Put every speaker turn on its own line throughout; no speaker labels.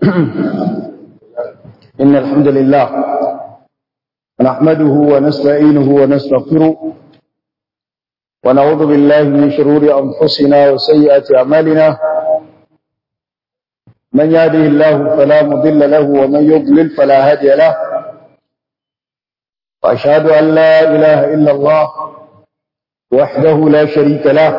إن الحمد لله نحمده ونستعينه ونستغفره ونعوذ بالله من شرور أنفسنا وسيئات أعمالنا من يهده الله فلا مضل له ومن يضلل فلا هادي له وأشهد أن لا إله إلا الله وحده لا شريك له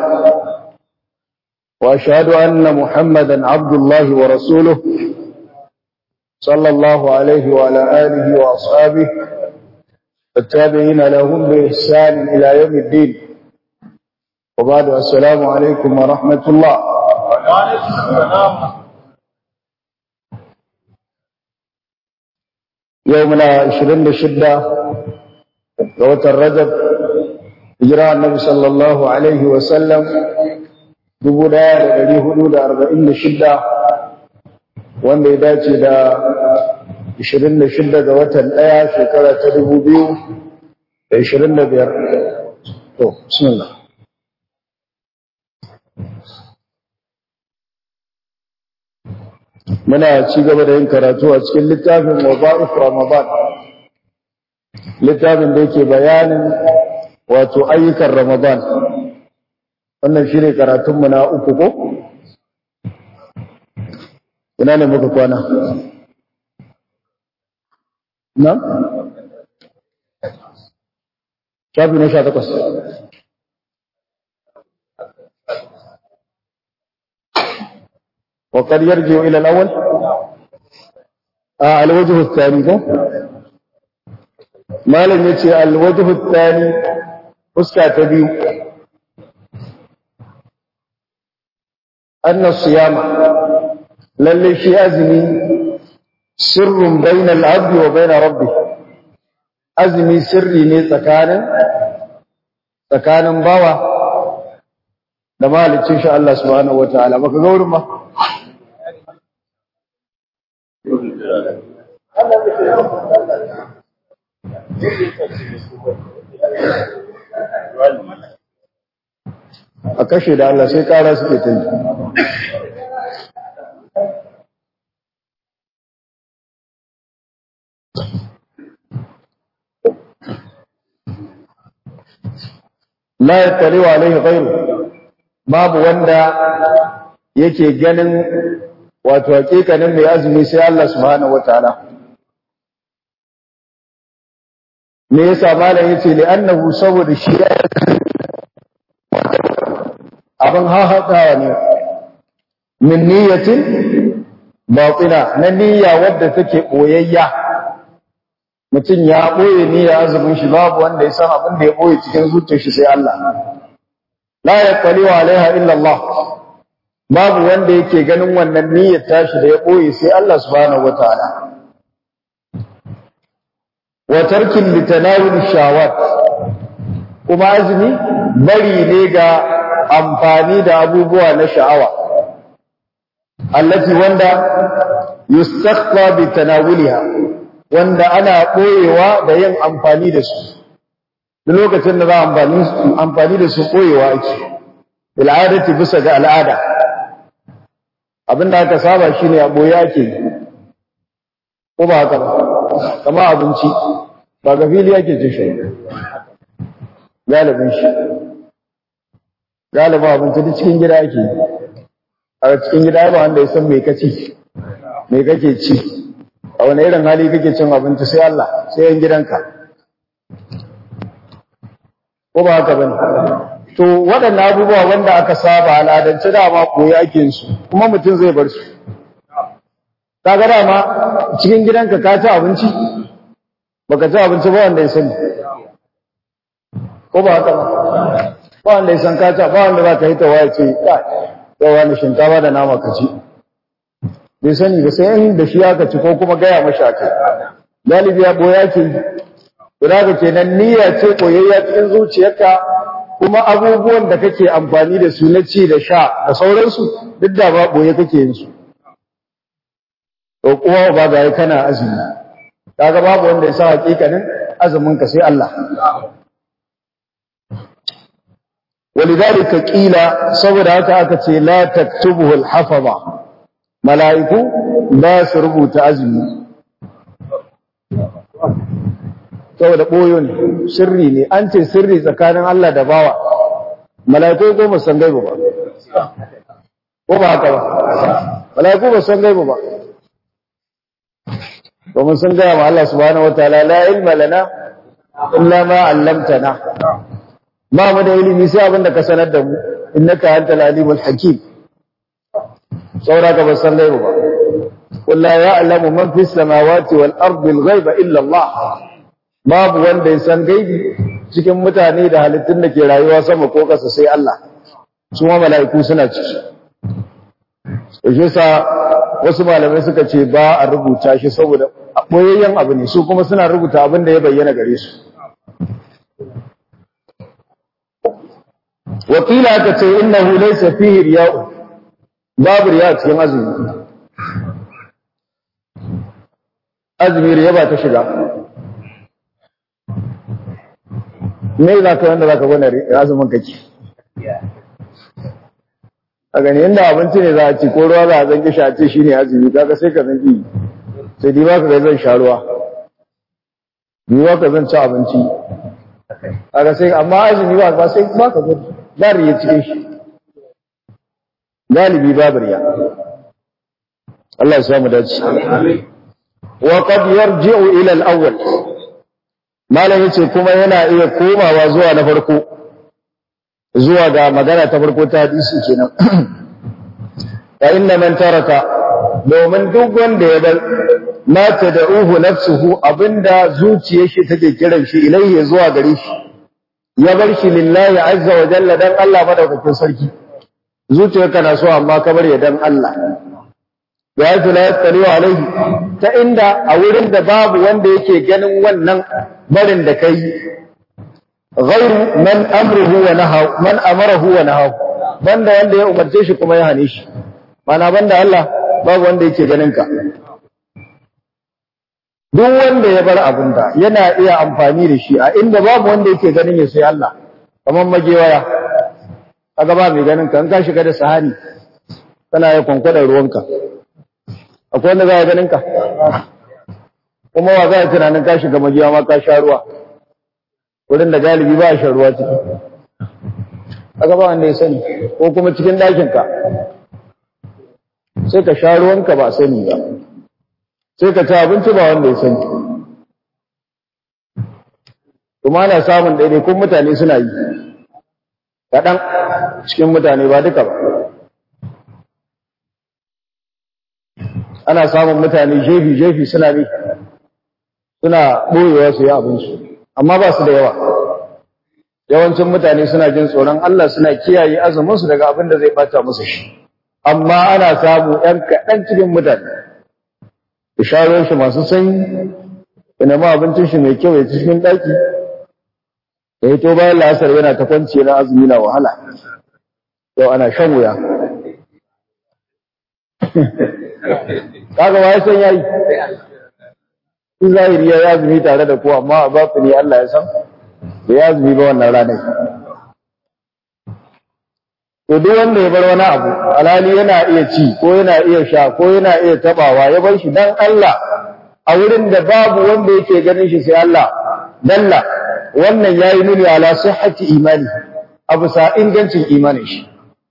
وأشهد أن محمدا عبد الله ورسوله صلى الله عليه وعلى آله وأصحابه التابعين لهم بإحسان إلى يوم الدين وبعد السلام عليكم ورحمة الله
وعليكم السلام
يومنا عشرين شدة قوة الرجب إجراء النبي صلى الله عليه وسلم دبودا لدي حدود أربعين شدة wanda ya dace da 26 ga watan ɗaya shekara ta 2025 to bismillah muna ci gaba da yin karatu a cikin littafin waza'if ramadan littafin da yake bayanin wato ayyukan ramadan wannan shi ne karatunmu na uku ko ina ne muka kwana na? shafi na sha takwas وقد يرجع إلى الأول آه الوجه الثاني ده ما لم يتي الوجه الثاني فسكا تبيو أن الصيام lalle shi azumi sirrun bainal abdi wa bain rabbih azumi sirri ne tsakanin tsakanin bawa da mahalicin shi Allah subhanahu wataala baka ga wurin ba a kashe da Allah sai kara suke tunji la yattali wa alaihi ghairu babu wanda yake ganin wato hakikanin mai azumi sai Allah subhanahu wataala me yasa malam yace li annahu saboda shi abin hahatawa ne min niyyatin batina na niyya wadda take boyayya mutum ya ɓoye ni ya azumin shi babu wanda ya san abin da ya ɓoye cikin zuciyar shi sai Allah la yaqali wa alaiha illa Allah babu wanda yake ganin wannan niyyar tashi da ya ɓoye sai Allah subhanahu wataala wa tarkin litanawul shawat kuma azumi bari ne ga amfani da abubuwa na sha'awa allati wanda yustakhfa bi tanawuliha wanda ana ɓoyewa da yin amfani da su duk lokacin da za a amfani da su ɓoyewa ake al'adati bisa ga al'ada abinda aka saba shi ne a ɓoye ake ko ba haka ba kama abinci ba ga fili ake ce shi galibin shi galibin abinci duk cikin gida ake a cikin gida ba wanda ya san mai kaci mai kake ci a wani irin hali kake cin abinci sai Allah sai yan gidanka ko ba haka bane to waɗannan abubuwa wanda aka saba al'adance dama koyi ake su kuma mutum zai bar su kaga dama cikin gidanka ka ci abinci baka ci abinci ba wanda ya sani ko ba haka ba ba wanda ya san ka ci ba wanda za ka yi ta waya ce yau wani shinkafa da nama ka ci bai sani ba sai in da shi aka ci ko kuma gaya mashi aka galibi ya boya ke guda ga kenan niyya ce koyayya cikin zuciyarka kuma abubuwan da kake amfani da su na ci da sha da sauransu duk da ba boye kake yin su to kuwa ba ga kana azumi kaga babu wanda ya sa hakikanin azumin ka sai Allah ولذلك قيل saboda haka aka ce la taktubuhu al-hafaza mala'iku ba su rubuta azumi saboda ɓoyo ne sirri ne an ce sirri tsakanin Allah da bawa mala'iku ko ba san gaibu ba ko ba haka ba mala'iku ba san gaibu ba ba mun san gaya ma Allah subhanahu wataala la ilma lana illa ma 'allamtana ba mu da ilimi sai abin da ka sanar da mu innaka antal alimul hakim saura ka ba san gaibu ba qul la ya'lamu man fis samawati wal ardi al ghaiba illa Allah babu wanda ya san gaibi cikin mutane da halittun da ke rayuwa sama ko ƙasa sai Allah su ma mala'iku suna ciki shi sa wasu malamai suka ce ba a rubuta shi saboda boyayyen abu ne su kuma suna rubuta abin da ya bayyana gare su wakila aka ce innahu laysa fihi riya'u babu riya cikin azumi azumi riya ba ta shiga me za ka wanda za ka gwada azumin kake a gani inda abinci ne za a ci ko ruwa za a zanki shi a ce shi ne azumi kaga sai ka zanki sai di ba ka zan sha ruwa di ba ka zan ci abinci kaga sai amma azumi ba ba sai ba ka gwada ba riya cikin shi galibi babu riya Allah ya samu dace wa qad yarji'u ila al-awwal malam yace kuma yana iya komawa zuwa na farko zuwa ga magana ta farko ta hadisi kenan fa inna man taraka domin duk wanda ya bar ma tad'uhu nafsuhu abinda zuciyar shi take kiran shi ilayhi zuwa gare shi ya bar shi lillahi azza wa jalla dan Allah madaukakin sarki zuciyarka na so amma ka bar ya dan Allah ya yi la yattali alaihi ta inda a wurin da babu wanda yake ganin wannan barin da kai ghairu man amruhu wa nahaw man amarahu wa nahaw banda wanda ya umarce shi kuma ya hane shi mana banda Allah babu wanda yake ganin ka duk wanda ya bar abin da yana iya amfani da shi a inda babu wanda yake ganin ya sai Allah kamar magewaya kaga ba mai ganin ka in ka shiga da sahani kana ya kwankwada ruwanka akwai wanda za a ganin ka kuma wa za a tunanin ka shiga majiya ma ka sha ruwa wurin da galibi ba a shan ruwa ciki aka ba wanda ya sani ko kuma cikin ɗakinka sai ka sha ruwanka ba sani ba sai ka ci abinci ba wanda ya sani kuma ana samun ɗaiɗaikun mutane suna yi kaɗan cikin mutane ba duka ba ana samun mutane jefi-jefi suna ne suna ɓoyewa su yi abinsu amma ba su da yawa yawancin mutane suna jin tsoron Allah suna kiyaye azuminsu daga abin da zai bata musu shi amma ana samu ‘yan kaɗan cikin mutane isharar shi masu sanyi ina ma abincin shi mai kyau ya ci cikin ɗaki da ya to bayan la'asar yana ta kwanci na azumi na wahala yau ana shan wuya kaga wa san yayi in zahiri ya yazumi tare da ku amma a batini Allah ya san da yazumi ba wannan ranar to duk wanda ya bar wani abu alhali yana iya ci ko yana iya sha ko yana iya tabawa ya bar shi dan Allah a wurin da babu wanda yake ganin shi sai Allah dalla wannan yayi nuni ala sihhati imani abu sa ingancin imanin shi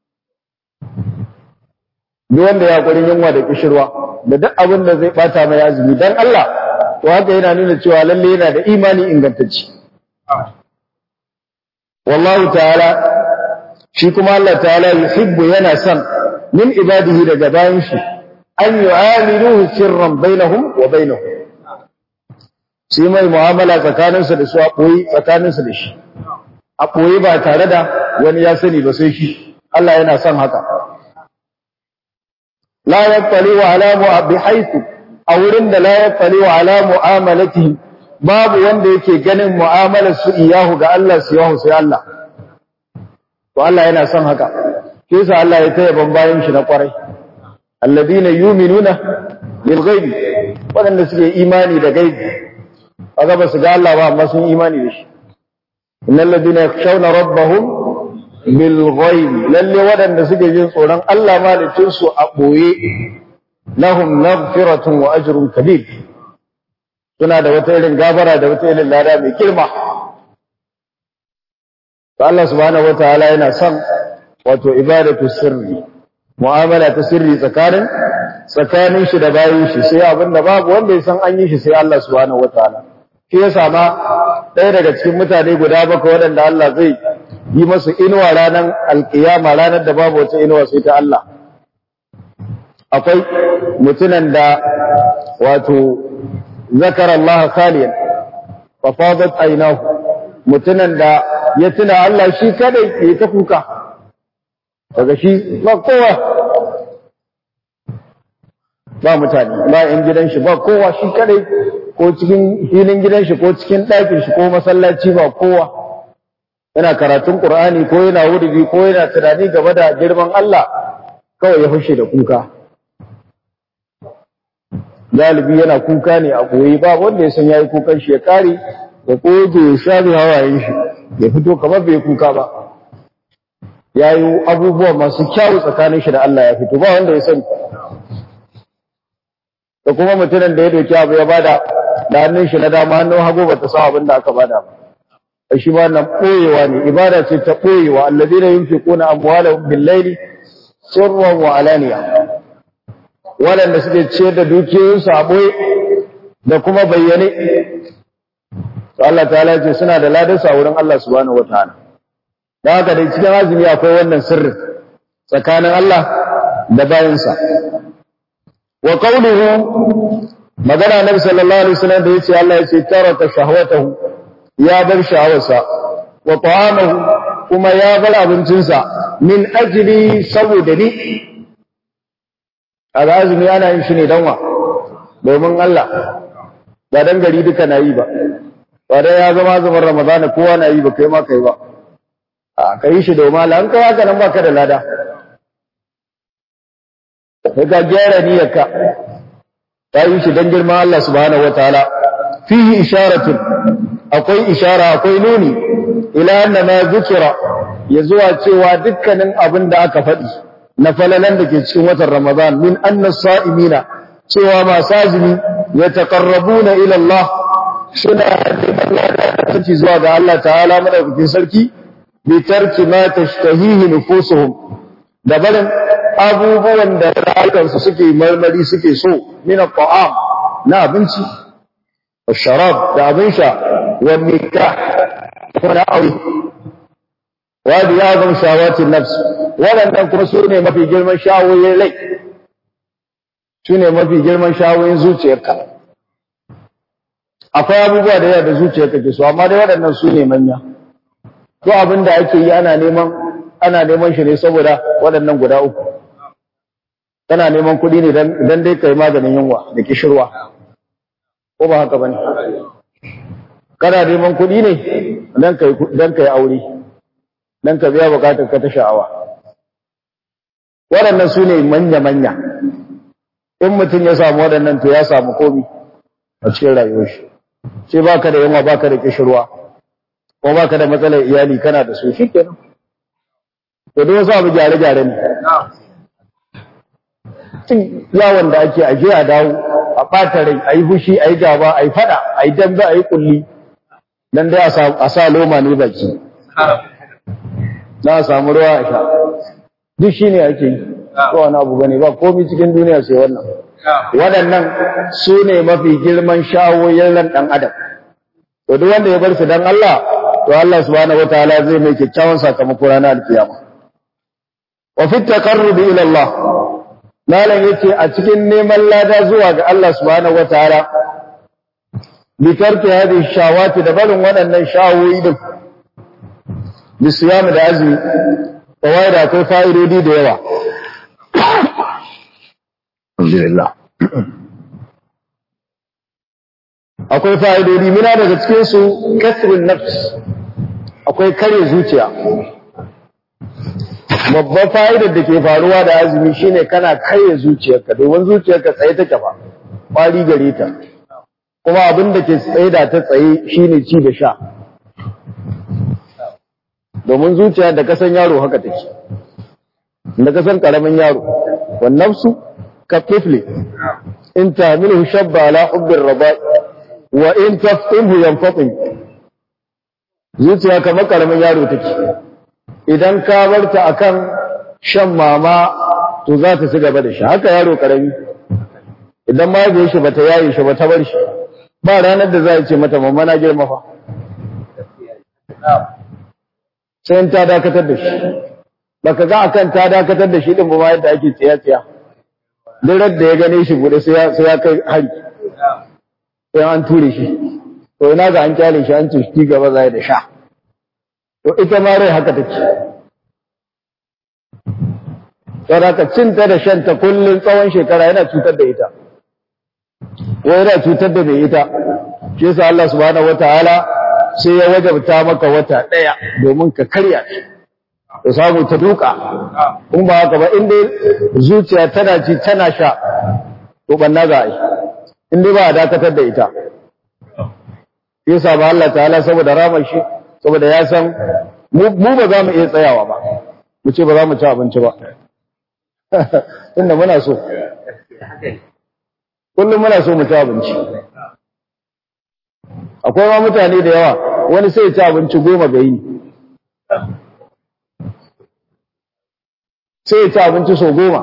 duk wanda ya gurin yunwa da kishirwa da duk abin da zai bata mai azumi dan Allah to haka yana nuna cewa lalle yana da imani ingantacce wallahu ta'ala shi kuma Allah ta'ala yuhibbu yana son min ibadihi daga bayan shi an yu'amiluhu sirran bainahum wa bainahu shi mai mu'amala tsakaninsa da su a ɓoyi tsakaninsa da shi a ɓoyi ba tare da wani ya sani ba sai shi Allah yana son haka la yattali wa ala mu'abbi haythu a wurin da la yattali wa ala mu'amalatihim babu wanda yake ganin mu'amalar su iyahu ga Allah su yahu sai Allah to Allah yana son haka shi yasa Allah ya taya ban bayan shi na kwarai alladina yu'minuna bil ghaibi wadanda suke imani da gaibi kaga ba su ga Allah ba amma sun imani da shi innal ladina yakhshawna rabbahum bil ghaibi lalle wadanda suke jin tsoron Allah malicin su a boye lahum maghfiratun wa ajrun kabir suna da wata irin gabara da wata irin lada mai girma Allah subhanahu wataala yana son wato ibadatu sirri mu'amala ta sirri tsakanin tsakanin shi da bayin shi sai abinda babu wanda ya san an yi shi sai Allah subhanahu wataala shi yasa ma ɗaya daga cikin mutane guda bakwai waɗanda Allah zai yi masu inuwa ranar alkiyama ranar da babu wata inuwa sai ta Allah akwai mutunan da wato zakara Allah khaliyan fa fadat aynahu mutunan da ya tuna Allah shi kadai ya ta kuka daga shi ba kowa ba mutane ba in gidan shi ba kowa shi kadai ko cikin filin gidan shi ko cikin ɗakin shi ko masallaci ba kowa yana karatun Qur'ani ko yana wuridi ko yana tunani game da girman Allah kawai ya fashe da kuka galibi yana kuka ne a koyi ba wanda ya san yayi kukan shi ya kare ya koje ya shafi hawayen shi ya fito kamar bai kuka ba yayi abubuwa masu kyau tsakanin shi da Allah ya fito ba wanda ya sani da kuma mutumin da ya doki abu ya bada da hannun shi na dama hannun hagu ba ta sa abin da aka bada ba shi ma nan ɓoyewa ne ibada ce ta ɓoyewa alladina yunfiquna amwalahum bil-laili sirran wa alaniya waɗanda suke ciyar da dukiyoyinsu a ɓoye da kuma bayyane to Allah ta'ala ce suna da ladarsa a wurin Allah subhanahu wataala da haka dai cikin azumi akwai wannan sirrin tsakanin Allah da bayansa wa qawluhu magana nabi sallallahu alaihi wasallam da yace Allah yace taraka shahwatahu ya bar sha'awarsa wa ta'amahu kuma ya bar abincinsa min ajli saboda ni a azumi ana yin shi ne dan wa domin Allah ba dan gari duka na yi ba ba dai ya zama zaman ramadana kowa na yi ba kai ma kai ba a kai shi domin Allah an kai haka nan baka da lada sai ka gyara niyyarka ta yi shi dan girman Allah subhanahu wataala fihi isharatun akwai ishara akwai nuni ila anna ma zikira ya zuwa cewa dukkanin abin da aka faɗi na falalan da ke cikin watan Ramadan min anna sa'imina cewa masu azumi ya taqarrabuna ila Allah suna da zuwa ga Allah ta'ala madaukakin sarki bi tarki ma tashtahihi nufusuhum da barin abubuwan da rayukansu suke marmari suke so min at-ta'am na abinci والشراب da abin sha والنكاح wani aure wadi ya zama shawatin nafs waɗannan kuma su ne mafi girman shawoyin rai su ne mafi girman shawoyin zuciyarka akwai abubuwa da yawa da zuciyarka ke so amma dai waɗannan su ne manya to abin da ake yi ana neman ana neman shi ne saboda waɗannan guda uku kana neman kuɗi ne dan dai kai maganin yunwa da kishirwa ko ba haka bane kana neman kuɗi ne dan kai dan kai aure dan ka biya bukatar ka ta sha'awa waɗannan su ne manya manya in mutum ya samu waɗannan to ya samu komi a cikin rayuwar shi sai baka da yunwa baka da kishirwa ko baka da matsalar iyali kana da su shikenan to duk wasu abu gyare gyare ne cin yawon da ake aje a dawo a ɓata rai a yi fushi a yi gaba a yi faɗa a yi dambe a yi ƙulli don dai a sa loma ne baki na a samu ruwa a sha duk shi ne ake yi ko wani abu bane ba komi cikin duniya sai wannan waɗannan su ne mafi girman shawoyin ran ɗan adam to duk wanda ya bar su don Allah to Allah subhanahu wataala zai mai kyakkyawan sakamako ranar alkiyama wa fi taqarrubi ila Allah malam yace a cikin neman lada zuwa ga Allah subhanahu wataala bi tarki hadhihi shawati da barin waɗannan shawoyi din bi siyam da azumi kawai da akwai fa'idodi da yawa alhamdulillah akwai fa'idodi mina daga cikin su kasrun nafs akwai kare zuciya babban fa'idar da ke faruwa da azumi shine kana karya zuciyarka domin zuciyarka tsaye take fa kwari gare ta kuma abin da ke tsaye da ta tsaye shine ci da sha domin zuciya da kasan yaro haka take da kasan karamin yaro wan nafsu ka tifli in tahmiluhu shabba ala hubbir rabai wa in taftimhu yanfatim zuciya kamar karamin yaro take idan ka barta akan shan mama to za ta ci gaba da shi haka yaro karami idan ma ya shi bata yaye shi bata bar shi ba ranar da za a ce mata mamma na girma fa sai ta dakatar da shi baka ga akan ta dakatar da shi din ba yadda ake tsiya tsiya duk da ya gane shi bude sai ya sai ya kai hari sai an ture shi to ina ga an kyale shi an ce shi gaba zai da sha to ita ma rai haka take saboda cinta da shanta kullun tsawon shekara yana cutar da ita ko yana cutar da mai ita shi yasa Allah subhanahu wataala sai ya wajabta maka wata daya domin ka karya shi ka samu ta duka in ba haka ba in dai zuciya tana ci tana sha to banna za a yi in dai ba a dakatar da ita yasa ba Allah ta'ala saboda ramar shi saboda ya san mu ba za mu iya tsayawa ba mu ce ba za mu ci abinci ba tunda muna so kullum muna so mu ci abinci akwai ma mutane da yawa wani sai ya ci abinci goma ga yi sai ya ci abinci sau goma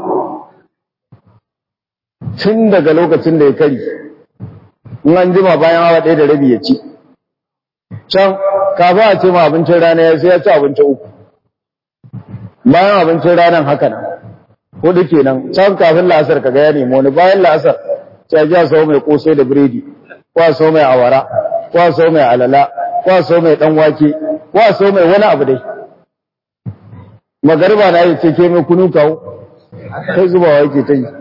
tun daga lokacin da ya kari in an jima bayan awa ɗaya da rabi ya ci can kafin a ce ma abincin rana ya sai ya ci abinci uku bayan abincin ranar haka nan hudu kenan can kafin la'asar ka ga ya nemi wani bayan la'asar sai ya sau mai kosai da biredi ko a sau mai awara ko a sau mai alala ko a sau mai dan wake ko a sau mai wani abu dai magariba na yi ce ke mai kunu kawo kai zubawa yake ta yi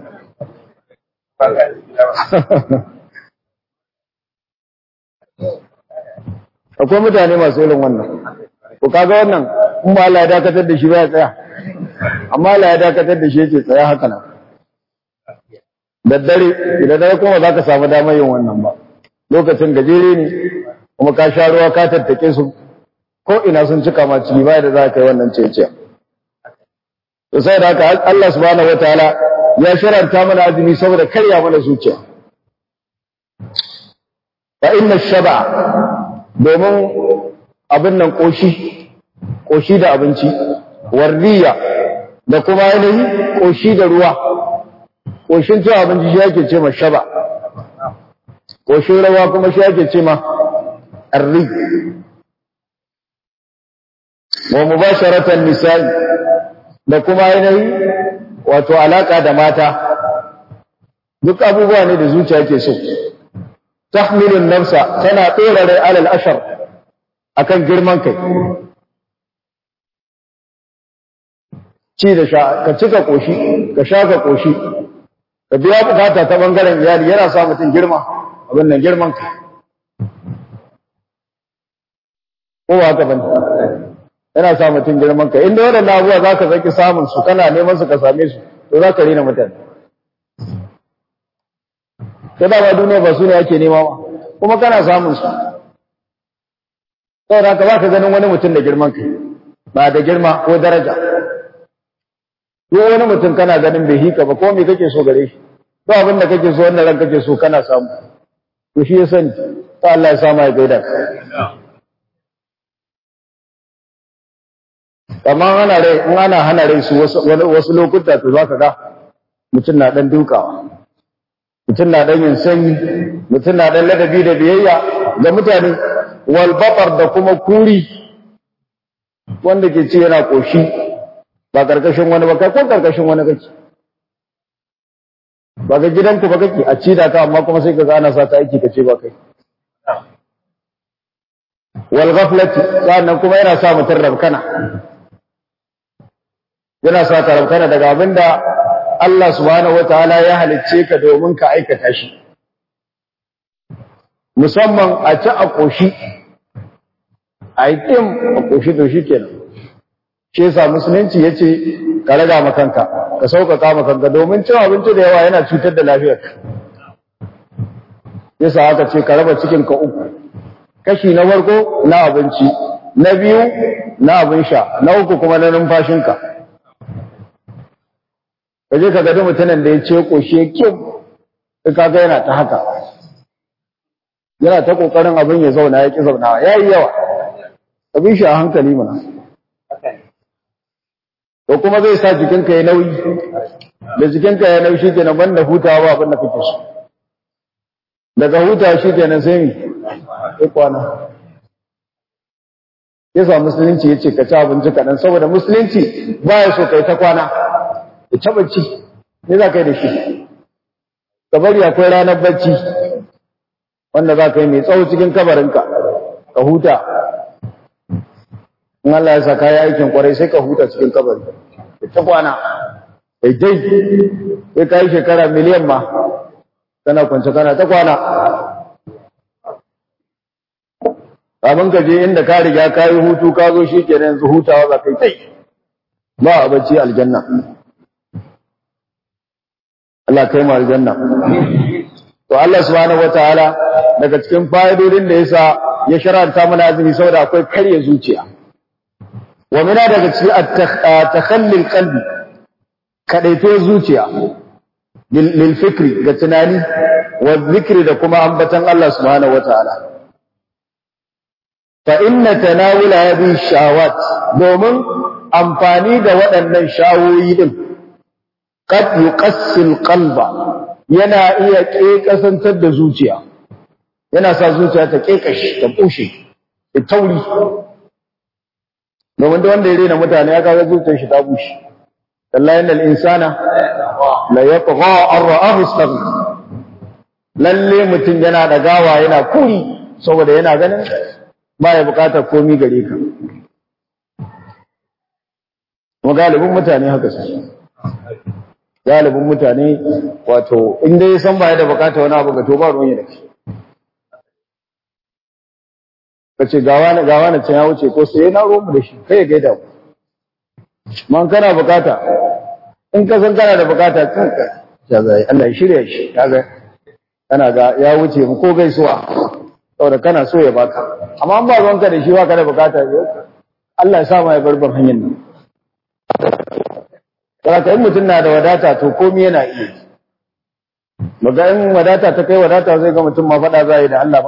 akwai mutane masu irin wannan ko kaga wannan in ba Allah ya dakatar da shi ba ya tsaya amma Allah ya dakatar da shi yake tsaya haka nan daddare idan dare kuma za ka samu damar yin wannan ba lokacin gajere ne kuma ka sha ruwa ka tattake su ko ina sun cika ma ciki ba da za ka yi wannan cece to sai da haka Allah subhanahu wataala ya sharanta mana azumi saboda karya mana zuciya fa inna shaba domin abin nan koshi koshi da abinci warriya da kuma yanayi koshi da ruwa koshin cin abinci shi ake ce ma shaba koshin rawa kuma shi ake ce ma arri wa mubasharatan nisa'i da kuma yanayi wato alaka da mata duk abubuwa ne da zuciya ke so tahmilun nafsa tana tsora rai alal ashar akan girman kai ci da sha ka cika koshi ka sha ka koshi ka biya bukata ta bangaren iyali yana sa mutum girma abin nan girman kai ko ba haka bane yana sa mutum girman kai inda waɗannan abubuwa za ka zaki samun su kana neman su ka same su to za ka rina mutane ta dama duniya ba su ne ake nema ba kuma kana samun su saboda haka ba ka ganin wani mutum da girman kai ba da girma ko daraja ko wani mutum kana ganin bai hika ba ko me kake so gare shi ko abin da kake so wanda ran kake so kana samu to shi ya sani ta Allah ya samu ya gaida ka amma ana rai in ana hana rai su wasu lokuta to zaka ga mutum na dan dukawa mutum na dan yin sanyi mutum na dan ladabi da biyayya ga mutane wal batar da kuma kuri wanda ke ci yana koshi ba karkashin wani ba kai ko karkashin wani kake ba ga gidanku ba kake a ci da ka amma kuma sai ka ga ana sa ta aiki kace ba kai wal ghaflati sannan kuma yana sa mutum rabkana yana sa ka rabkana daga abinda Allah subhanahu wataala ya halicce ka domin ka aikata shi musamman a ci a koshi a yi tim a koshi to shi kenan shi yasa musulunci ya ce ka raga makanka ka sauƙaƙa makanka domin cin abinci da yawa yana cutar da lafiyarka yasa haka ce ka raba cikinka uku kashi na farko na abinci na biyu na abin sha na uku kuma na numfashinka ka je ka gadi mutumin da ya ce ƙoshe kyau ka ga yana ta haka yana ta ƙoƙarin abin ya zauna ya ƙi zaunawa ya yi yawa ka bi shi a hankali mana to kuma zai sa jikinka ya nauyi da jikinka ya nauyi shi kenan banda hutawa abin da kake so daga huta shi kenan sai mi sai kwana yasa musulunci ya ce ka ci abinci kaɗan saboda musulunci ba ya so kai ta kwana ya taɓa ci ne za ka yi da shi ka bari akwai ranar bacci wanda za ka yi mai tsawo cikin kabarinka ka huta in Allah ya sa ka yi aikin kwarai sai ka huta cikin kabari ya ta kwana dai sai ka yi shekara miliyan ma kana kwance kana ta kwana abin ka je inda ka riga ka yi hutu ka zo shi kenan yanzu hutawa za ka yi tai ba a bacci aljanna Allah kai mu aljanna to Allah subhanahu wataala daga cikin fa'idodin da yasa ya sharanta mana azumi saboda akwai karya zuciya wa mina daga cikin at-takhalli qalbi kadaito zuciya lil fikri ga tunani wa zikri da kuma ambatan Allah subhanahu wataala fa inna tanawula hadhihi shawat domin amfani da waɗannan shawoyi din qad yuqassil qalba yana iya kekasantar da zuciya yana sa zuciya ta kekashi ta bushe ta tauri domin da wanda ya rena mutane ya kaga zuciyar shi ta bushe wallahi innal insana la yatgha an ra'ahu istaghna lalle mutum yana da gawa yana kuri saboda yana ganin ba ya bukatar komi gare ka kuma galibin mutane haka su galibin mutane wato inda ya san ba ya da bukatar wani abu ga to ba ruwan ya da kai ka ce gawa na gawa na can ya wuce ko sai na ruwan mu da shi kai ya gaida mu man kana bukata in ka san kana da bukata kanka ya zai Allah ya shirya shi ya ga kana ga ya wuce mu ko gaisuwa saboda kana so ya baka amma an ba ruwanka da shi ba ka da bukata Allah ya sa ma ya barban hanyar nan saboda in mutum na da wadata to komai yana iya maga in wadata ta kai wadata zai ga mutum ma faɗa za yi da Allah ba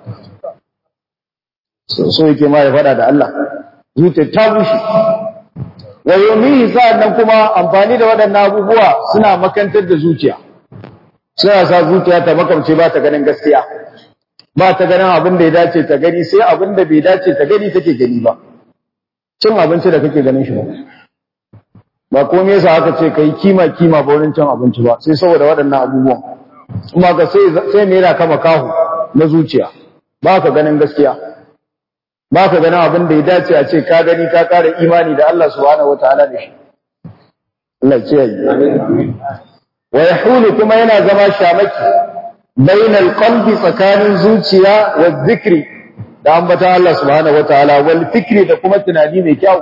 so yake ma ya faɗa da Allah zuciya ta bushe wa yomi sa'annan kuma amfani da waɗannan abubuwa suna makantar da zuciya suna sa zuciya ta makamce ba ta ganin gaskiya ba ta ganin abin da ya dace ta gani sai abin da bai dace ta gani take gani ba cin abinci da kake ganin shi ba ba komai yasa aka ce kai kima kima ba wurin cin abinci ba sai saboda waɗannan abubuwan kuma ka sai sai me yana kama kahu na zuciya ba ka ganin gaskiya ba ka ganin abin da ya dace a ce ka gani ka ƙara imani da Allah subhanahu wataala da shi Allah ce yi wa yahulu kuma yana zama shamaki bainal qalbi tsakanin zuciya wa zikri da ambata Allah subhanahu wataala wal fikri da kuma tunani mai kyau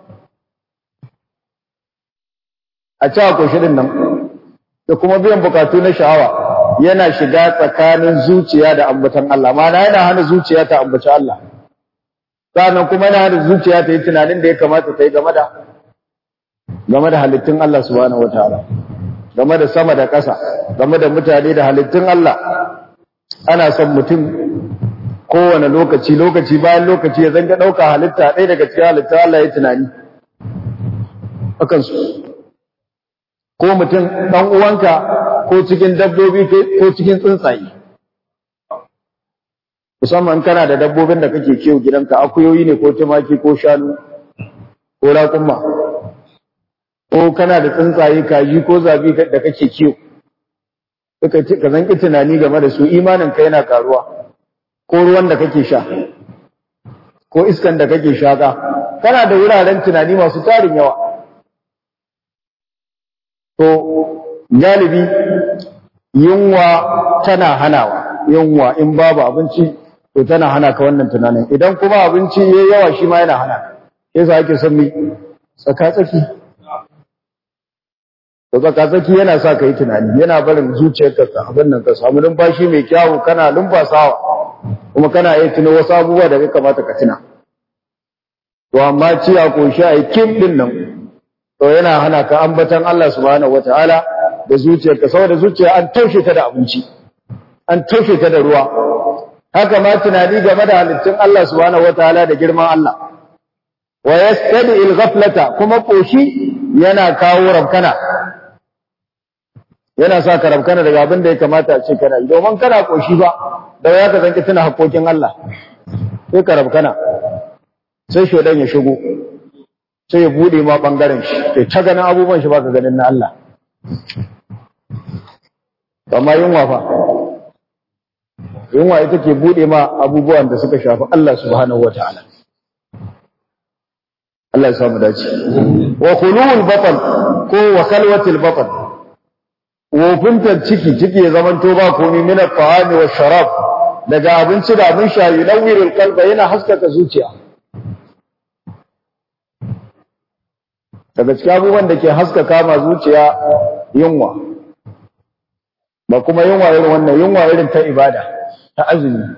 a ci a shirin nan da kuma biyan bukatu na sha'awa yana shiga tsakanin zuciya da ambatan Allah ma'ana yana hana zuciya ta ambaci Allah sannan kuma yana hana zuciya ta yi tunanin da ya kamata ta yi game da game da halittun Allah subhanahu wataala game da sama da ƙasa game da mutane da halittun Allah ana son mutum kowane lokaci lokaci bayan lokaci ya zanga ɗauka halitta ɗaya daga cikin halittun Allah ya tunani akan su ko mutum ɗan uwanka ko cikin dabbobi ko cikin tsuntsaye musamman kana da dabbobin da kake kiwo gidanka akuyoyi ne ko tumaki ko shanu ko raƙumma ko kana da tsuntsaye kaji ko zabi da kake kiwo ka zanki tunani game da su imanin ka yana karuwa ko ruwan da kake sha ko iskan da kake shaka kana da wuraren tunani masu tarin yawa to galibi yunwa tana hanawa yunwa in babu abinci to tana hana ka wannan tunanin idan kuma abinci yayi yawa shi ma yana hana yasa ake son mi tsaka tsaki to tsaka tsaki yana sa ka yi tunani yana barin zuciyarka ka abin nan ka samu numfashi mai kyawu kana lumfasawa kuma kana iya tuno wasu abubuwa da ya kamata ka tuna to amma ciya ko sha ai kim din nan to yana hana ka ambatan Allah subhanahu wataala da zuciyarka saboda zuciya an taushe ta da abinci an taushe ta da ruwa haka ma tunani game da halittun Allah subhanahu wataala da girman Allah wa yastadi al-ghaflata kuma koshi yana kawo rabkana yana sa ka rabkana daga abin da ya kamata a ce kana yi domin kana koshi ba da ya ka zanki tuna haƙoƙin Allah sai ka rabkana sai shodan ya shigo sai ya bude ma bangaren shi sai ta ganin abubuwan shi baka ganin na Allah amma yunwa fa yunwa ita ke bude ma abubuwan da suka shafi Allah subhanahu wataala Allah ya samu dace wa khulul batan ko wa khalwatil batan wofintar ciki ciki ya zamanto ba komai min at-ta'ami wa sharab daga abinci da abin sha yunawwirul qalba yana haskaka zuciya daga cikin abubuwan da ke haskaka ma zuciya yunwa ba kuma yunwa irin wannan yunwa irin ta ibada ta azumi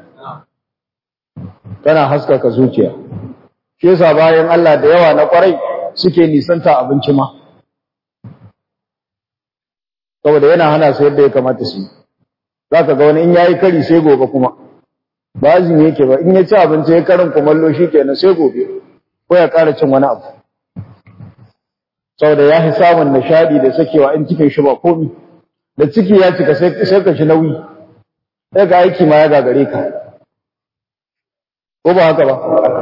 tana haskaka zuciya shi yasa bayan Allah da yawa na kwarai suke nisanta abinci ma saboda yana hana su yadda ya kamata su yi zaka ga wani in yayi kari sai gobe kuma ba azumi yake ba in ya ci abinci ya karin kumallo shikenan sai gobe ko ya ƙara cin wani abu saboda ya fi samun nishadi da sakewa in cikin shi ba komi da ciki ya cika sai ka shi nauyi sai ga aiki ma ya gagare ka ko ba haka ba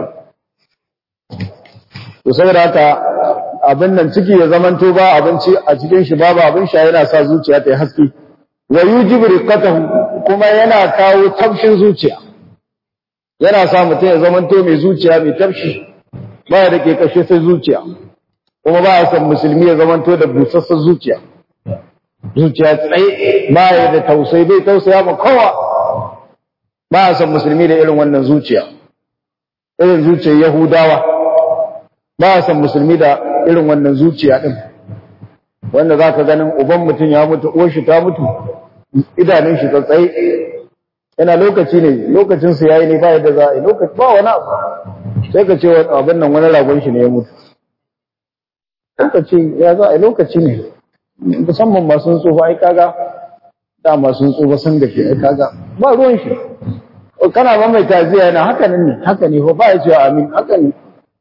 to saboda haka abin nan ciki ya zamanto ba abinci a cikin shi babu abin sha yana sa zuciya ta yi haske wa yujibu riqatahu kuma yana kawo tafshin zuciya yana sa mutum ya zamanto mai zuciya mai tafshi ba da ke kashe sai zuciya kuma ba a san musulmi ya zamanto da busassar zuciya zuciya tsaye ba ya da tausayi bai tausaya ma kowa ba a san musulmi da irin wannan zuciya irin zuciyar yahudawa ba a san musulmi da irin wannan zuciya din wanda za ka ganin uban mutum ya mutu uwar shi ta mutu idanun shi tsaye yana lokaci ne lokacinsa ya yi ne ba yadda za a yi lokaci ba wani abu sai ka ce abin nan wani ragon shi ne ya mutu lokaci ya za a lokaci ne musamman masu tsufa ai kaga da masu tsufa sun da ke ai kaga ba ruwan shi kana ba mai taziya yana haka ne haka ne ba ya cewa amin haka ne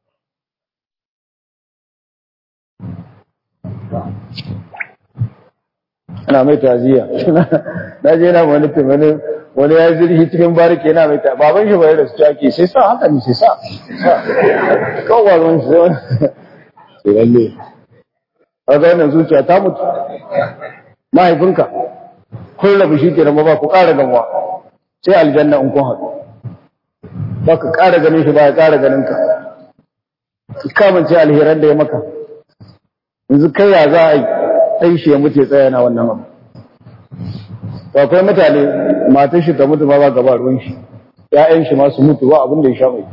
ana mai taziya na je na wani wani wani ya zirhi cikin bariki yana mai taziya baban shi bai da su ake sai sa haka ne sai sa kawai ruwan shi sai wani sai lalle kaga wannan zuciya ta mutu mahaifinka kun rabu shi kenan ba ku ƙara gamuwa sai aljanna in kun haɗu ba ka ƙara ganin shi ba ya ƙara ganin ka ka kamance alheran da ya maka yanzu kai ya za a yi ɗan shi ya mutu ya tsaya na wannan abu to akwai mutane matan shi ta mutu ma ba gaba ruwan shi ƴaƴan shi ma su mutu ba abin da ya sha mai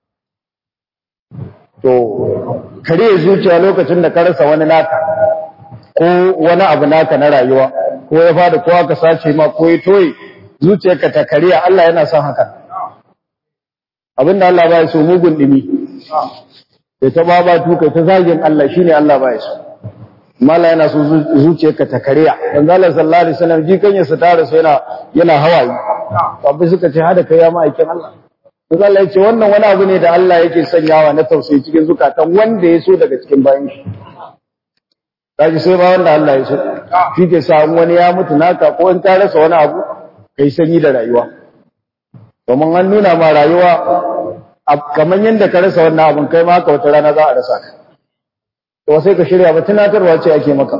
to kare zuciya lokacin da ka rasa wani naka ko wani abu naka na rayuwa ko ya fada ko aka sace ma ko ya toye zuciyarka ta kariya Allah yana son haka abinda Allah ba ya so mugun dimi ya ta babatu kai ta zagin Allah shine Allah ba ya so mala yana so zuciyarka ta kariya dan Allah sallallahu alaihi wasallam ji kan yasa tare so yana yana hawaye abin suka ce hada kai ya ma'aikin Allah Manzo Allah ya ce wannan wani abu ne da Allah yake sanyawa na tausayi cikin zukatan wanda ya so daga cikin bayan shi kaji sai ba wanda Allah ya so shi ke samu wani ya mutu naka ko in ta rasa wani abu kai sanyi da rayuwa domin an nuna ma rayuwa kamar yadda ka rasa wannan abun kai ma haka wata rana za a rasa ka to sai ka shirya ba tunatarwa ce ake maka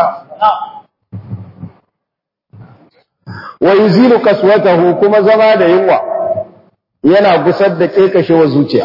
wa yuzilu kaswatahu kuma zama da yunwa yana gusar da kekashewa zuciya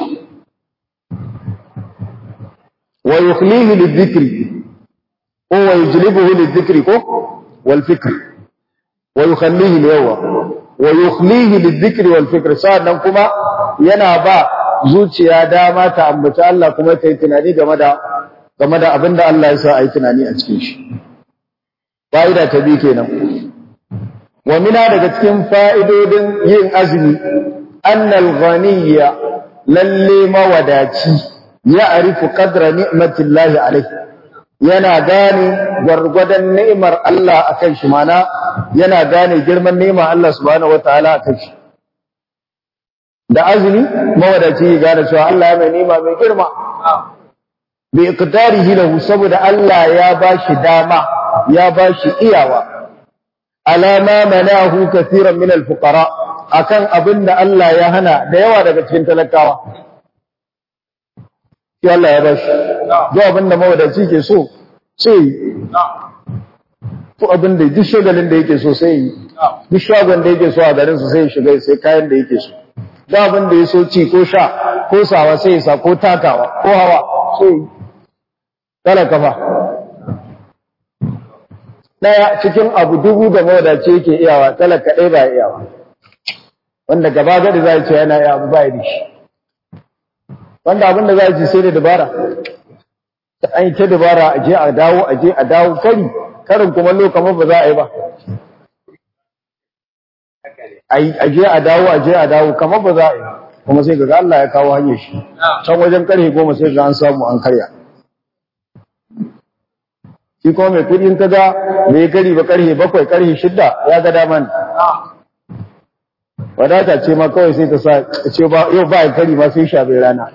wa yukhlihi lidhikri ko wa yujlibuhu lidhikri ko wal fikr wa yukhallihi liyawa wa yukhlihi lidhikri wal fikr sannan kuma yana ba zuciya dama ta ambaci Allah kuma ta yi tunani game da game da abinda Allah ya sa a yi tunani a cikin shi fa'ida ta bi kenan wa mina daga cikin fa'idodin yin azumi annal ghaniyya lalle mawadaci ya arifu qadra ni'matillahi alaihi yana gane gwargwadon ni'imar Allah akan shi mana yana gane girman ni'imar Allah subhanahu wataala akan shi da azumi mawadaci ya gane cewa Allah ya mai ni'ima mai girma bi iqdarihi lahu saboda Allah ya bashi dama ya bashi iyawa alama manahu kathiran min al-fuqara akan abinda Allah ya hana da yawa daga cikin talakawa shi Allah ya bashi duk abinda mawadaci ke so sai ko abinda duk shagalin da yake so sai duk shagon da yake so a garin su sai shiga sai kayan da yake so duk abinda ya so ci ko sha ko sawa sai ya sa ko takawa ko hawa sai talaka fa daya cikin abu dubu da mawadaci yake iyawa talaka ɗaya ba iyawa wanda gaba gadi za ce yana iya abu ba da shi wanda abin da za ci sai da dabara ta an yi ta dabara a je a dawo a je a dawo kari karin kuma kamar ba za a yi ba a je a dawo a je a dawo kamar ba za a yi kuma sai ga Allah ya kawo hanyar shi can wajen karhe goma sai ga an samu an karya shi kuma mai kudin ka ga mai kari ba karhe bakwai karhe shidda ya ga daman wadata ce ma kawai sai ta sa ce ba yau ba kari ma sai sha bai rana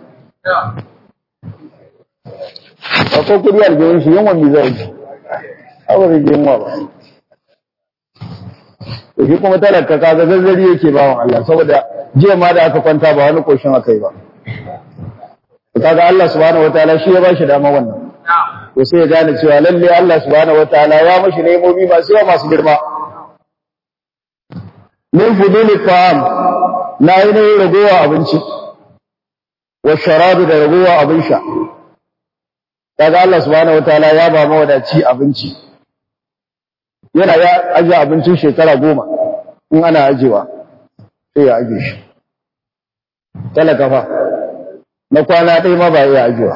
ba ko kudi aljihun shi yawan mi zai ji abu zai ji yunwa ba to shi kuma talaka kaga zazzari yake bawan Allah saboda jiya ma da aka kwanta ba wani koshin aka yi ba kaga Allah subhanahu wataala shi ya ba shi dama wannan to sai ya gane cewa lalle Allah subhanahu wataala ya mashi nemomi masu yawa masu girma min fuduli ta'am na yi ne ragowa abinci wa sharabi da ragowa abin sha kaga Allah subhanahu wataala ya ba mawadaci abinci yana ya aje abincin shekara goma in ana ajewa sai ya aje shi talaka fa na kwana ɗaya ma ba ya ajewa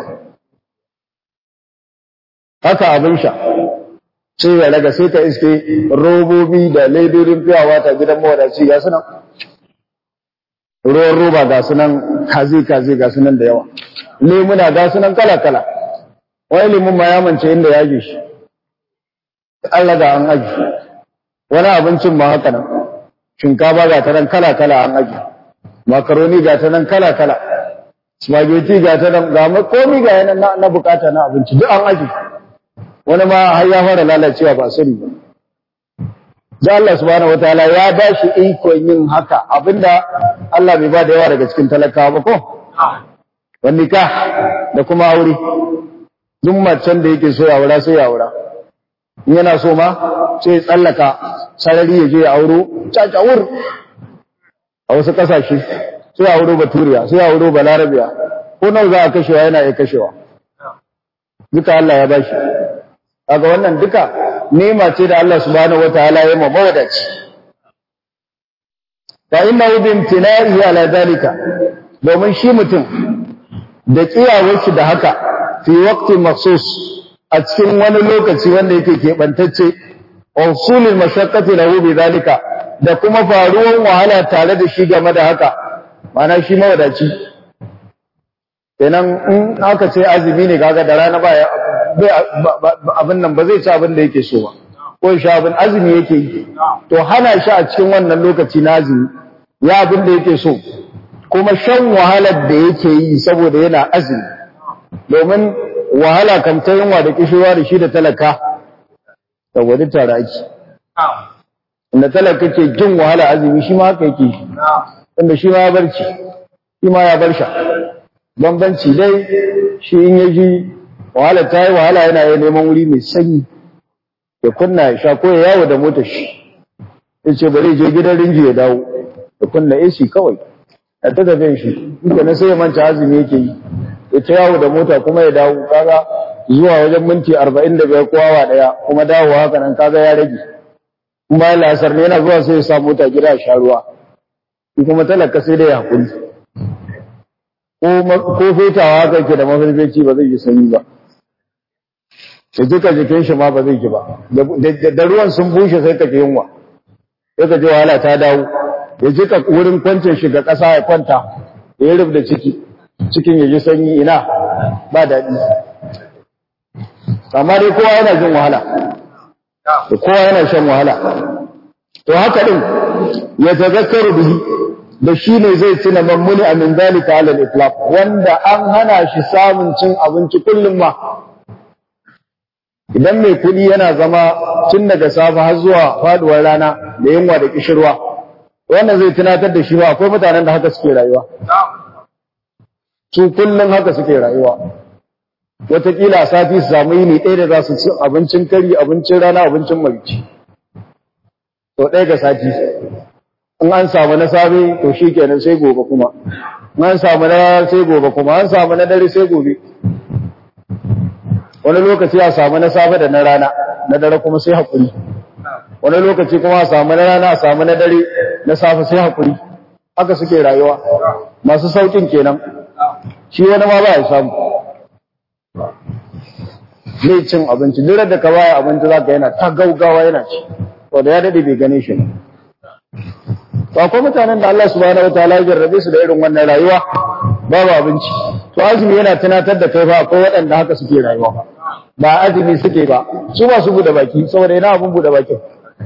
haka abin sha sai ya raga sai ka iske robobi da ledodin fiyawa ta gidan mawadaci ga sunan ruwan roba ga sunan kazi-kazi ga sunan da yawa lemuna ga sunan kala-kala wani lemun ma ya mance inda ya ji shi Allah ga an aji wani abincin ma haka nan shinkafa ga ta nan kala-kala an aji makaroni ga ta nan kala-kala spaghetti ga ta nan ga komi ga yanan na bukata na abinci duk an aji wani ma har ya fara lalacewa ba sani ba da Allah subhanahu wataala ya ba shi ikon yin haka abinda Allah bai ba da yawa daga cikin talakawa ba ko wani ka da kuma aure duk macen da yake so ya aura sai ya aura in yana so ma sai ya tsallaka sarari ya je ya auro cacawur a wasu kasashe sai ya auro baturiya sai ya auro balarabiya ko nawa za a kashewa yana iya kashewa duka Allah ya ba shi kaga wannan duka nema ce da Allah subhanahu wataala ya ma mawadaci fa innahu bi imtina'ihi ala zalika domin shi mutum da kiyawar shi da haka fi waqtin makhsus a cikin wani lokaci wanda yake keɓantacce usulul mashaqqati lahu bi zalika da kuma faruwan wahala tare da shi game da haka mana shi mawadaci kenan in aka ce azumi ne kaga da rana ba abin nan ba zai ci abin da yake so ba ko shi abin azumi yake yi to hana shi a cikin wannan lokaci na azumi ya abin da yake so kuma shan wahalar da yake yi saboda yana azumi domin wahala kan ta yunwa da kishirwa da shi da talaka da wani tare ake inda talaka ke jin wahala azumi shi ma haka yake inda shi ma ya barci shi ma ya bar sha bambanci dai shi in ya ji wahala ta yi wahala yana yi neman wuri mai sanyi ya kunna ya sha ko ya yawo da motar shi ya ce bari je gidan rinji ya dawo ya kunna AC kawai a ta tafiyan shi inda na sai ya manta azumi yake yi ya ta yawo da mota kuma ya dawo kaga zuwa wajen minti arba'in da biyar ko awa ɗaya kuma dawo haka nan kaga ya rage in bayan lasar ne yana zuwa sai ya sa mota gida a sha ruwa kuma talaka sai dai ya hakuri ko fetawa haka ke da mafarfeci ba zai yi sanyi ba da duka jikin shi ma ba zai ji ba da ruwan sun bushe sai ka ji yunwa sai ka ji wahala ta dawo ya jika wurin kwancin shi ga ƙasa ya kwanta ya yi da ciki cikin ya ji sanyi ina ba daɗi amma dai kowa yana jin wahala kowa yana shan wahala to haka din ya tazakkaru bihi da shi ne zai tuna mammuni a min zalika ala al-itlaq wanda an hana shi samun cin abinci kullum ma idan mai kuɗi yana zama tun daga safe har zuwa faduwar rana da yunwa da kishirwa wannan zai tunatar da shi ba akwai mutanen da haka suke rayuwa su kullum haka suke rayuwa wataƙila a sati su samu yini ɗaya da za su ci abincin kari abincin rana abincin marici to ɗaya ga sati in an samu na safe to shi kenan sai gobe kuma in an samu na rana sai gobe kuma an samu na dare sai gobe wani lokaci a samu na safe da na rana na dare kuma sai haƙuri wani lokaci kuma a samu na rana a samu na dare na safe sai haƙuri haka suke rayuwa masu sauƙin kenan shi wani ma ba ya samu zai cin abinci duk da ka baya abinci za ka yana ta gaugawa yana ci wanda ya daɗe bai gane shi ne to akwai mutanen da Allah subhanahu wataala ya jarrabe su da irin wannan rayuwa babu abinci to azumi yana tunatar da kai fa akwai waɗanda haka suke rayuwa ba azumi suke ba su ba su bude baki saboda yana abun bude bakin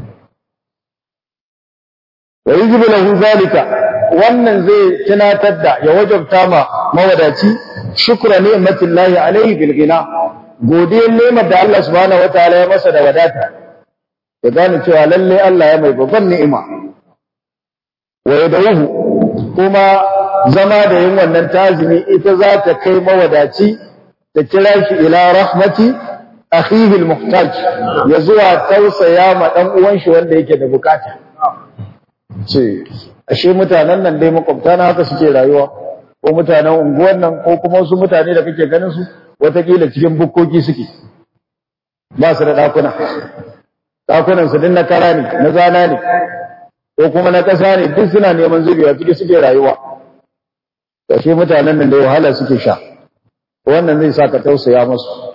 wa yujibu lahu zalika wannan zai tunatar da ya wajabta ma mawadaci shukra ni'matillahi alaihi bil ghina godiyar ni'mar da Allah subhanahu wataala ya masa da wadata ya gane cewa lalle Allah ya mai babban ni'ima wa yadahu kuma zama da yin wannan tazimi ita za ta kai mawadaci ta kira shi ila rahmati akhihi almuhtaj ya zuwa tausaya ma dan uwan shi wanda yake da bukata ce ashe mutanen nan dai makwabta na haka suke rayuwa ko mutanen unguwan nan ko kuma wasu mutane da kake ganin su watakila cikin bukkoki suke ba su da dakuna dakunan su din na kara ne na zana ne ko kuma na ƙasa ne duk suna neman zubewa ciki suke rayuwa ashe mutanen nan da wahala suke sha wannan zai sa ka tausaya musu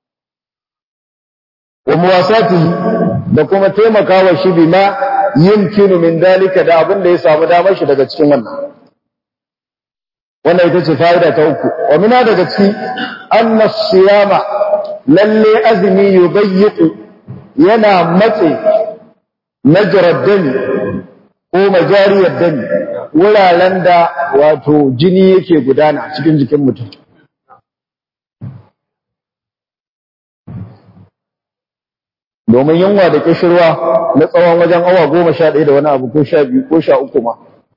wa muwasatihi da kuma taimakawa shi bima yumkinu min dalika da abin da ya samu damar shi daga cikin wannan wannan ita ce fa'ida ta uku wa mina daga ciki anna siyama lalle azmi yubayyiqu yana matse najrad dami ko majariyar dami wuraren da wato jini yake gudana cikin jikin mutum domin yunwa da kishirwa na tsawon wajen awa goma sha ɗaya da wani abu ko sha biyu ko sha uku ma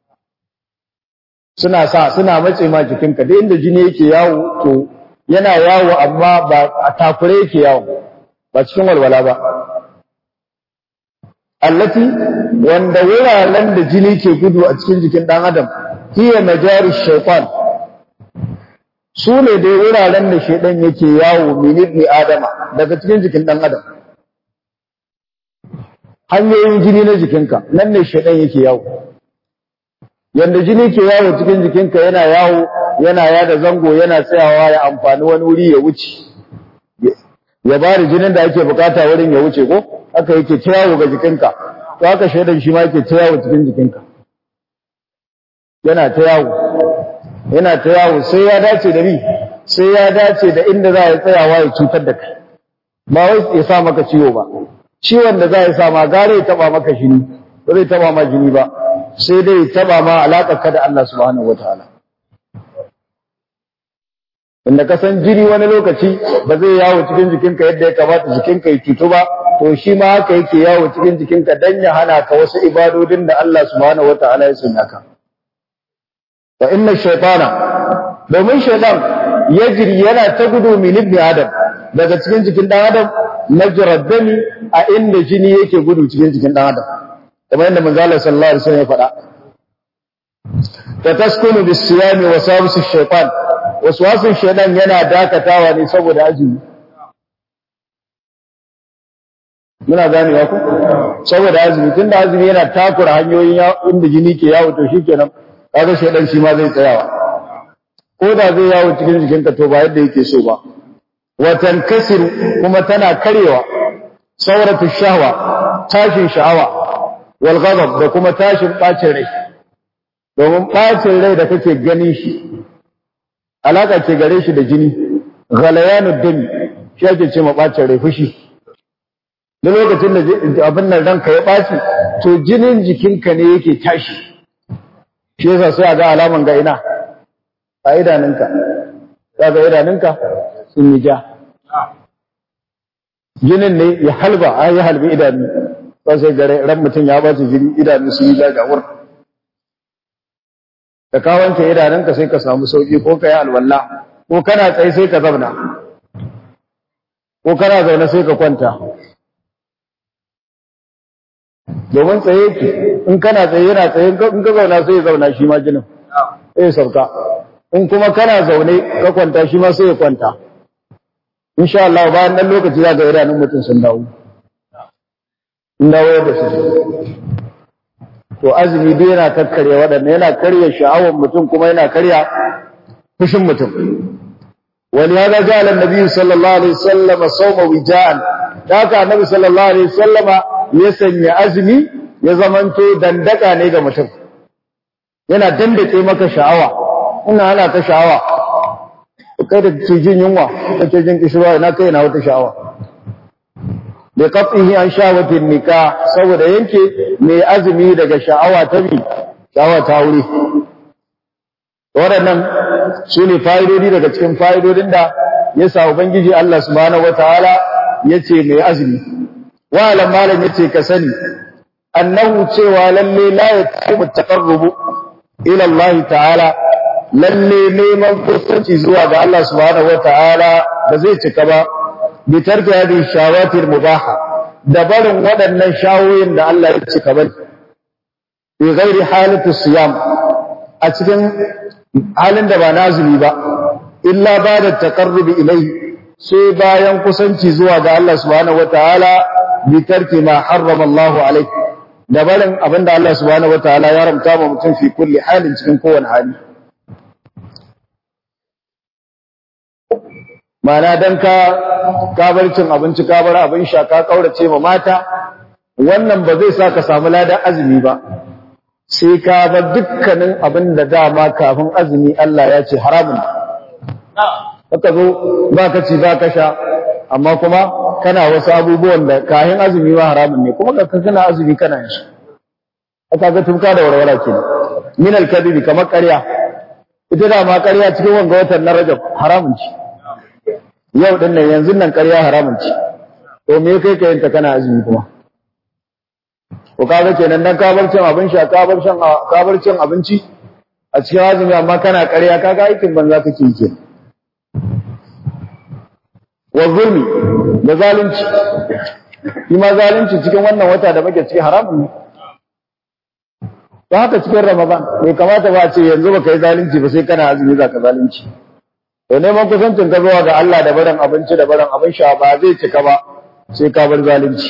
suna sa suna matse ma jikinka da inda jini yake yawo to yana yawo amma ba a takure yake yawo ba cikin walwala ba allati wanda wuraren da jini ke gudu a cikin jikin ɗan adam hiya majari shaitan su ne dai wuraren da shaidan yake yawo min ibni adama daga cikin jikin ɗan adam hanyoyin jini na jikinka nan ne shaidan yake yawo yanda jini ke yawo cikin jikinka yana yawo yana yada zango yana tsayawa ya amfani wani wuri ya wuce ya bari jinin da ake bukata wurin ya wuce ko haka yake ta yawo ga jikinka to haka shaidan shi ma yake ta yawo cikin jikinka yana ta yawo yana ta yawo sai ya dace da ni sai ya dace da inda za ya tsayawa ya cutar da kai ba wai ya sa maka ciwo ba ciwon da za ya sa ma gare ya taba maka jini ba zai taba ma jini ba sai dai ya taba ma alaƙar ka da Allah subhanahu wataala inda ka san jini wani lokaci ba zai yawo cikin jikinka yadda ya kamata jikinka ya cutu ba to shi ma haka yake yawo cikin jikinka dan ya hana ka wasu ibadodin da Allah subhanahu wataala ya sanya ka fa inna shaytana domin shaytan yajri yana ta gudu min ibni adam daga cikin jikin dan adam majrad dami a inda jini yake gudu cikin jikin dan adam kamar yadda manzo Allah sallallahu alaihi wasallam ya faɗa ta taskunu bis siyami wa sabis shaytan waswasin shaytan yana dakatawa ne saboda azumi muna gane ya ku saboda azumi tunda azumi yana takura hanyoyin inda jini ke yawo to shikenan kaga shaytan shi ma zai tsayawa ko da zai yawo cikin jikinka to ba yadda yake so ba watan kasiru kuma tana karewa sauratu shahwa tashin sha'awa wal ghadab da kuma tashin bacin rai domin bacin rai da kake gani shi alaka ke gare shi da jini ghalayanud dami shi ake ce ma ɓacin rai fushi duk lokacin da abin nan ranka ya ɓaci to jinin jikinka ne yake tashi shi yasa sai a ga alaman ga ina a idanunka za ga idanunka sun yi ja jinin ne ya halba a yi halbi idanu ba sai gare ran mutum ya ɓaci jini idanu sun yi ja jawur da ka wanke idanunka sai ka samu sauki ko ka yi alwala ko kana tsaye sai ka zauna ko kana zaune sai ka kwanta domin tsaye ki in kana tsaye yana tsaye in ka zauna sai ya zauna shi ma jinin sai ya sauka in kuma kana zaune ka kwanta shi ma sai ya kwanta insha Allah bayan nan lokaci za ga idanun mutum sun dawo in dawo da su to azumi dai yana kakkarya waɗannan yana karya sha'awar mutum kuma yana karya fushin mutum wani ya ga jalan nabi sallallahu alaihi wasallam sawma wija'an da haka annabi sallallahu alaihi wasallam ya sanya azumi ya zamanto dandaka ne ga mutum yana dandake maka sha'awa ina ana ta sha'awa kai da ke jin yunwa kake jin kishirwa ina kai na wata sha'awa da qat'ihi an shawatin nikah saboda yanke mai azumi daga sha'awa ta bi sha'awa ta wuri waɗannan su ne fa'idodi daga cikin fa'idodin da ya sa ubangiji Allah subhanahu wataala yace mai azumi wa alam malam yace ka sani annahu cewa lalle la yatimu taqarrubu ila Allah ta'ala lalle neman kusanci zuwa ga Allah subhanahu wataala ba zai cika ba bi tarki hadi shawatir mubaha da barin waɗannan shawoyin da Allah ya cika ba bi ghairi halatu siyam a cikin halin da ba nazumi ba illa ba da taqarrubi ilayhi sai bayan kusanci zuwa ga Allah subhanahu wataala bi tarki ma harrama Allah alayhi da barin abinda Allah subhanahu wataala ya haramta ma mutum fi kulli halin cikin kowane hali Mana dan ka kabar cin abinci kabar abin sha ka kaurace ma mata wannan ba zai sa ka samu ladan azumi ba sai ka bar dukkanin abin da dama kafin azumi Allah ya ce haramun haka zo ba ka ci ba ka sha amma kuma kana wasu abubuwan da kayan azumi ma haramun ne kuma ka kana azumi kana yin shi aka ga tumka da warwara ke min al-kadhibi kamar ƙarya ita da ma ƙarya cikin wanga watan na Rajab haramun ce yau din nan yanzu nan ƙarya haramun ce to me kai ka yanta kana azumi kuma ko kaga kenan dan kabar cin abin sha kabar shan kabar cin abinci a cikin azumi amma kana ƙarya kaga aikin banza kake yi kenan wa zulmi da zalunci shi ma zalunci cikin wannan wata da muke cikin haramun ne ta haka cikin ramadan bai kamata ba a ce yanzu baka yi zalunci ba sai kana azumi za ka zalunci to neman kusancin ka zuwa ga Allah da barin abinci da barin abin sha ba zai cika ba sai ka bar zalunci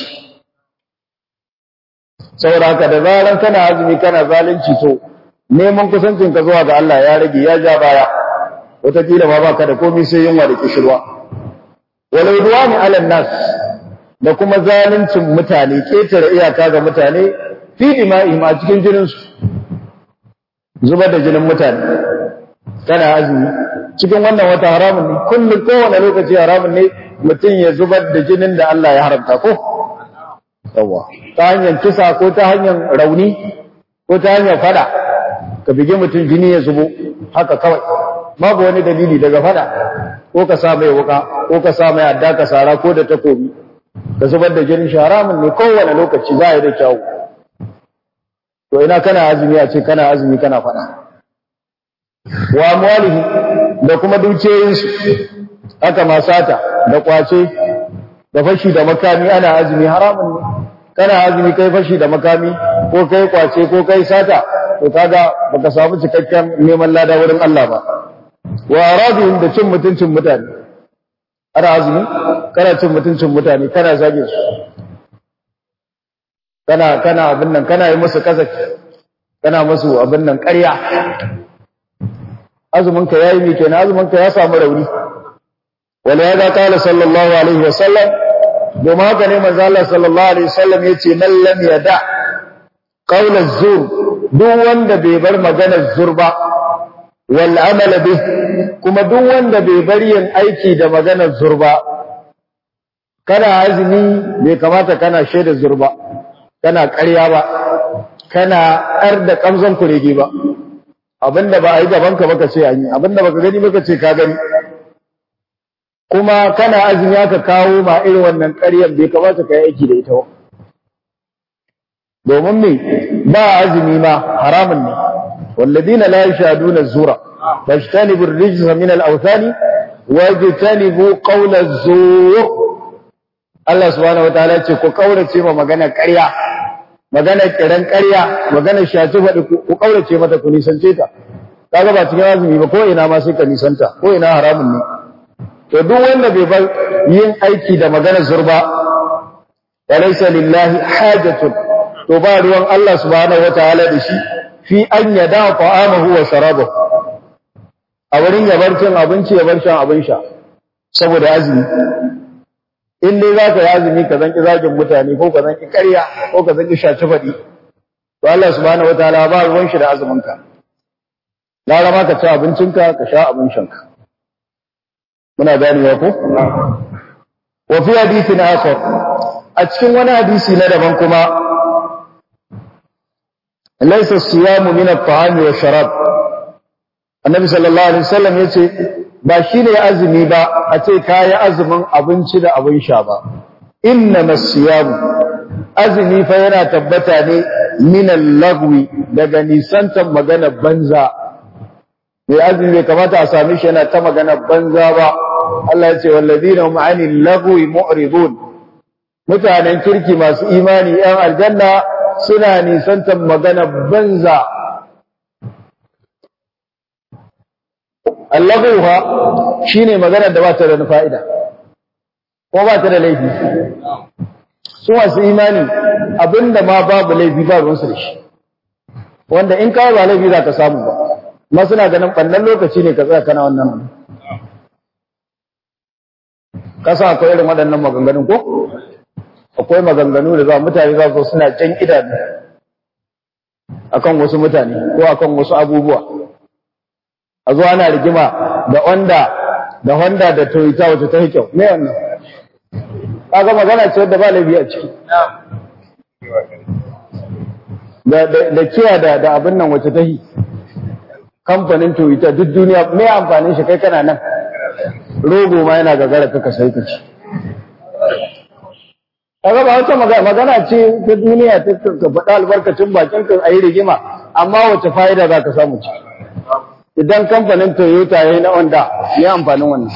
saboda haka da zaran kana azumi kana zalunci to neman kusancin ka zuwa ga Allah ya rage ya ja baya wataƙila ma baka da komai sai yunwa da kishirwa walau duwani ala nas da kuma zaluncin mutane ketare iyaka ga mutane fi dima'ihim a cikin jinin su zubar da jinin mutane kana azumi cikin wannan wata haramun ne kullum kowane lokaci haramun ne mutum ya zubar da jinin da Allah ya haramta ko yawa ta hanyar kisa ko ta hanyar rauni ko ta hanyar fada ka bige mutum jini ya zubo haka kawai babu wani dalili daga fada ko ka sa mai wuka ko ka sa mai adda ka sara ko da takobi ka zubar da jinin haramun ne kowane lokaci za a yi da kyawu to ina kana azumi a ce kana azumi kana fada wa amwalihi da kuma dukiyoyinsu haka ma sata da kwace da fashi da makami ana azumi haramun ne kana azumi kai fashi da makami ko kai kwace ko kai sata to kaga baka samu cikakken neman lada wurin Allah ba wa aradihim da cin mutuncin mutane ana azumi kana cin mutuncin mutane kana zage su kana kana abin nan kana yi musu kazaki kana musu abin nan ƙarya azumin ka yayi me kenan azumin ka ya samu rauni wala ya ga kala sallallahu alaihi wasallam domin haka ne manzo Allah sallallahu alaihi wasallam yace man lam yada qawl az-zur duk wanda bai bar maganar zur ba wal amala bih kuma duk wanda bai bar yin aiki da maganar zur ba kana azumi bai kamata kana shaida zurba kana ƙarya ba kana ar da kamzon kurege ba abinda ba a yi gaban ka baka ce an yi abinda baka gani baka ce ka gani kuma kana azumi aka kawo ma irin wannan ƙaryar bai kamata ka yi aiki da ita ba domin me ba azumi ma haramun ne walladina la yashaduna zura fajtanibu ar-rijsa min al-awthani wajtanibu qawla az-zur Allah subhanahu wataala ce ku kaurace ma magana ƙarya magana kiran ƙarya magana shaci faɗi ku kaurace mata ku nisance ta kaga ba cikin azumi ba ko ina ma sai ka nisanta ko ina haramun ne to duk wanda bai bar yin aiki da magana zurba walaysa lillahi hajatun to ba ruwan Allah subhanahu wataala da shi fi an yada ta'amahu wa sharabahu a wurin yabar cin abinci yabar shan abin sha saboda azumi in dai za ka yi azumi ka zanki zagin mutane ko ka zanki ƙarya ko ka zanki shaci faɗi to Allah subhanahu wataala ba ruwan shi da azumin ka gara ma ka ci abincinka ka sha abin shanka muna ganewa ko wa fi hadithin akhar a cikin wani hadisi na daban kuma laysa siyamu min at-ta'ami wa sharab annabi sallallahu alaihi wasallam yace ba shine azumi ba a ce kayi azumin abinci da abin sha ba innama siyamu azumi fa yana tabbata ne min al-lagwi daga nisantan magana banza mai azumi bai kamata a same shi yana ta magana banza ba Allah ya ce walladina hum 'anil lagwi mu'ridun mutanen kirki masu imani yan aljanna suna nisantan magana banza Allaguha shine magana da ba ta da fa'ida ko ba ta da laifi su masu imani abinda ma babu laifi ba ruwansu da shi wanda in kawai ba laifi za ka samu ba ma suna ganin ɓannan lokaci ne ka tsaya kana wannan kasa akwai irin waɗannan maganganun ko akwai maganganu da za mutane za su suna can idanu akan wasu mutane ko akan wasu abubuwa a zo ana rigima da Honda da Honda da Toyota wacce ta yi kyau me wannan kaga magana ce wadda ba laifi a ciki da da kiya da da abin nan wacce ta yi kamfanin Toyota duk duniya me amfanin shi kai kana nan rogo ma yana gagara kaka sai ka ci kaga ba wata magana ce ta duniya ta ka faɗa albarkacin bakin ka ayi rigima amma wace fa'ida za ka samu ci idan kamfanin Toyota yayi na Honda me amfanin wannan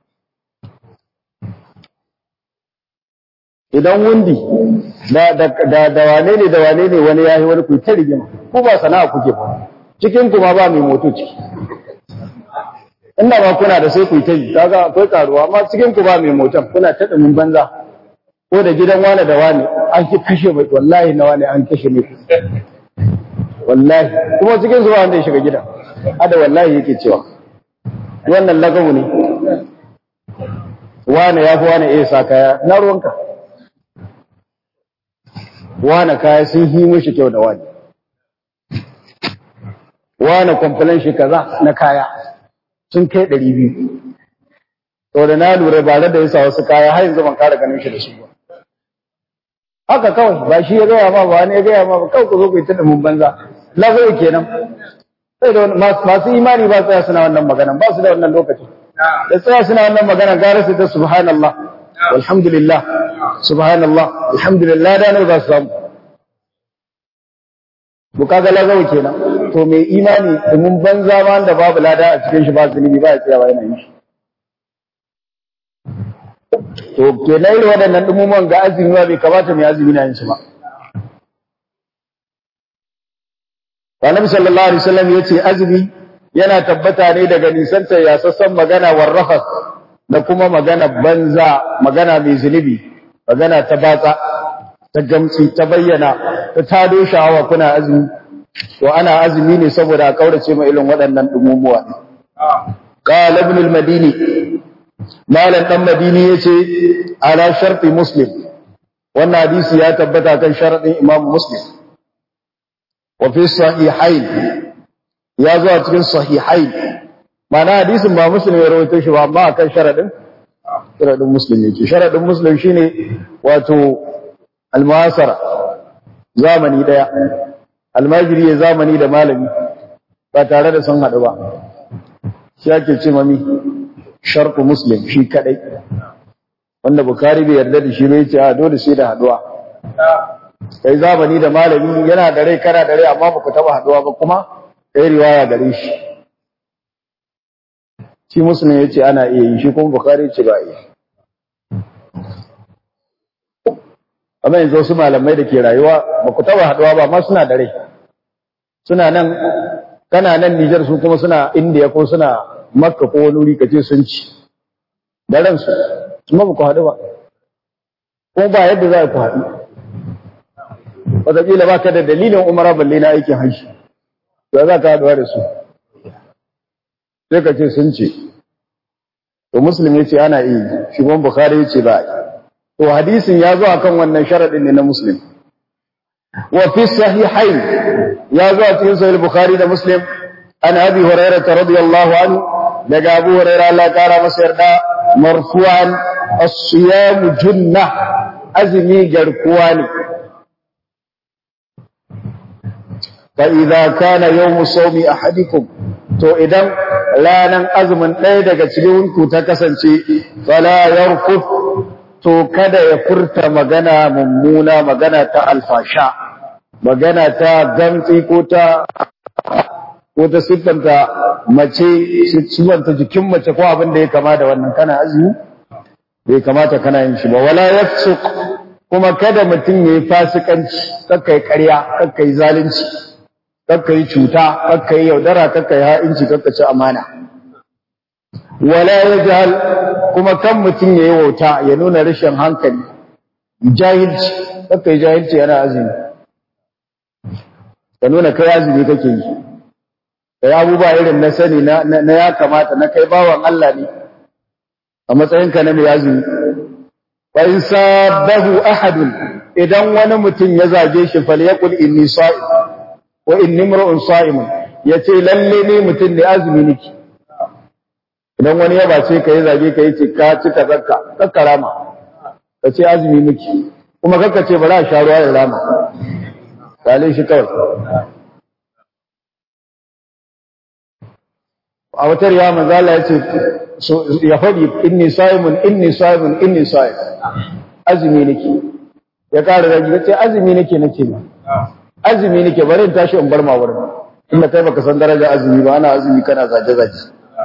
idan wundi da da da, da wane ne da wane ne wani yayi wani ku ta rigima ko ba sana'a kuke ba cikin ku ma ba mai moto ciki inda ba kuna da sai ku ta yi kaga akwai karuwa amma cikin ku ba mai motan kuna ta dumin banza ko da gidan wane da wane an ki kashe mai wallahi na wane an kashe mai wallahi kuma cikin su ba wanda ya shiga gidan ada wallahi yake cewa wannan lagawu ne wane ya fi wane iya sa kaya na ruwanka wane kaya sun yi mishi kyau da wani wane kwamfilan shi kaza na kaya sun kai ɗari biyu to da na lura ba da ya sa wasu kaya har yanzu ban kara ganin shi da su ba haka kawai ba shi ya gaya ma ba wani ya gaya ma ba kawai ku zo ku yi ta mun banza lagawo kenan sai da masu imani ba tsaya suna wannan magana ba su da wannan lokaci da tsaya suna wannan magana gara su ta subhanallah walhamdulillah subhanallah alhamdulillah da ne za su samu bu kaga lagawo kenan to mai imani domin banza ma da babu lada a cikin shi ba zunubi ba ya tsayawa yana yin shi to kenan irin waɗannan ɗumuman ga azumi ba bai kamata mai azumi na yin su ba Annabi sallallahu alaihi wasallam yace azumi yana tabbata ne daga nisantar yasassan magana warrafas da kuma magana banza magana mai zunubi magana ta batsa ta gamsi ta bayyana ta tado sha'awa kuna azumi to ana azumi ne saboda a kaurace ma irin waɗannan dumumuwa qala ibn al-madini malam dan madini yace ala sharti muslim wannan hadisi ya tabbata kan sharadin imam muslim wa fi sahihain ya zo a cikin sahihain mana hadisin ba muslim ya rawaito shi ba amma akan sharadin sharadin muslim yake sharadin muslim shine wato almuhasara zamani daya almajiri ya zamani da malami ba tare da sun haɗu ba shi ake ce mami sharku muslim shi kadai wanda bukari bai yarda da shi bai ce a dole sai da haɗuwa kai zamani da malami yana da rai kana da rai amma ba ku taba haɗuwa ba kuma kai riwaya gare shi shi muslim ya ce ana iya yi shi kuma bukari ce ba iya amma yanzu wasu malamai da ke rayuwa ba ku taba haɗuwa ba amma suna da rai suna nan kana nan Nijar su kuma suna Indiya ko suna Makka ko wani wuri kace sun ci da ransu kuma ba ku haɗu ba ko ba yadda za ku haɗu wataƙila ba ka da dalilin umara balle na aikin hajji ya za ka haɗuwa da su sai ka ce sun ce to muslim ya ce ana iya shi kuma bukhari ya ce ba to hadisin ya zo akan wannan sharaɗin ne na muslim wa fi sahihain ya zo a cikin sahih bukhari da muslim an abi hurairah radiyallahu anhu daga abu hurairah Allah kara masa yarda marfu'an as-siyam junna azmi garkuwa ne fa idza kana yawm sawmi ahadikum to idan ranan azumin ɗaya daga cikin ku ta kasance fala yarfuf to kada ya furta magana mummuna magana ta alfasha magana ta gantsi ko ta ko ta siffanta mace siffanta jikin mace ko abin da ya kama da wannan kana azumi bai kamata kana yin shi ba wala yafsuq kuma kada mutum yayi fasikanci kakkai ƙarya kakkai zalunci kakkai cuta kakkai yaudara kakkai ha'inci kakkai amana wala yajhal kuma kan mutum yayi wauta ya nuna rashin hankali jahilci kakkai jahilci yana azumi ka nuna kai azumi kake yi kai abubuwa irin na sani na ya kamata na kai bawan Allah ne a matsayinka na mai azumi fa in sabahu ahadun idan wani mutum ya zage shi falyaqul inni sa'im wa inni imra'un sa'imun yace lalle ne mutum ne azumi niki idan wani ya bace ka ya zage ka yace ka ci ka zakka ka rama ka ce azumi niki kuma kakka ce bari a sha ruwa ya rama kalin shi kawai a wata riya manzala ya ce ya faɗi inni sa'imun inni sa'imun inni sa'im azumi nake ya ƙara ragi ya ce azumi nake nake ma azumi nake bari in tashi in bar ma wurin inda kai baka san daraja azumi ba ana azumi kana zaje zaje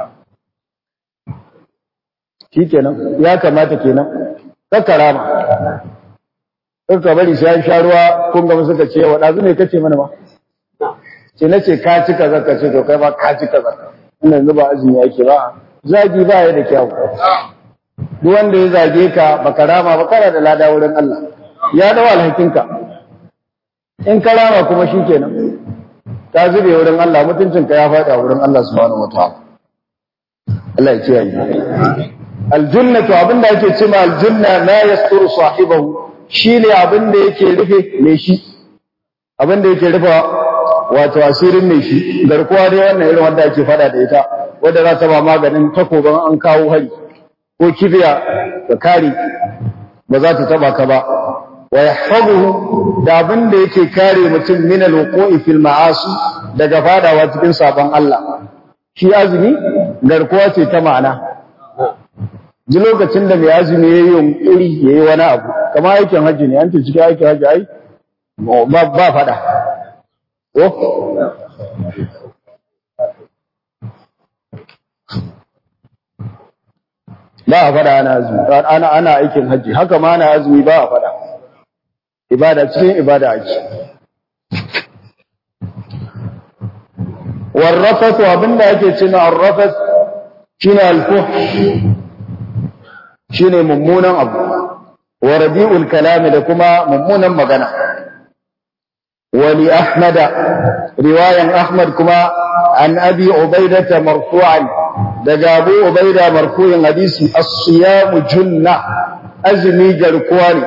shi kenan ya kamata kenan kakkara ma ka bari sai an sha ruwa kun ga suka ce wa dazu ne kace mana ba ce nace ka ci kaza ka ce to kai ba ka ci kaza ina yanzu ba azumi yake ba zagi ba ya da kyau duk wanda ya zage ka baka rama ba kana da lada wurin Allah ya dawo alhakinka in ka rama kuma shikenan ka zube wurin Allah mutuncinka ya faɗi a wurin Allah subhanahu wataala Allah ya kiyaye aljannatu abinda ake cewa aljanna la yasturu sahibahu shi ne abin da yake rufe mai shi abin da yake rufe wato asirin mai shi garkuwa dai wannan irin wanda ake fada da ita wadda za ta ba maganin takoban an kawo hari ko kibiya da kare ba za ta taba ka ba wa yahfazuhu da abin da yake kare mutum min alwuqu'i fil ma'asi daga fadawa cikin sabon Allah shi azumi garkuwa ce ta ma'ana ji lokacin da mai azumi ya yi yunkuri ya yi wani abu kama aikin hajji ne an ce cikin aikin hajji ai ba fada ba a fada ana azumi ana ana aikin hajji haka ma ana azumi ba a fada ibada cikin ibada ake warrafatu abinda ake cewa arrafat shine alfuhsh shine mummunan abu wa rabi'ul kalami da kuma mummunan magana wali ahmada riwayan ahmad kuma an abi ubaidata marfu'an daga abu ubaida marfu'in hadisi as-siyamu junna azmi garkuwa ne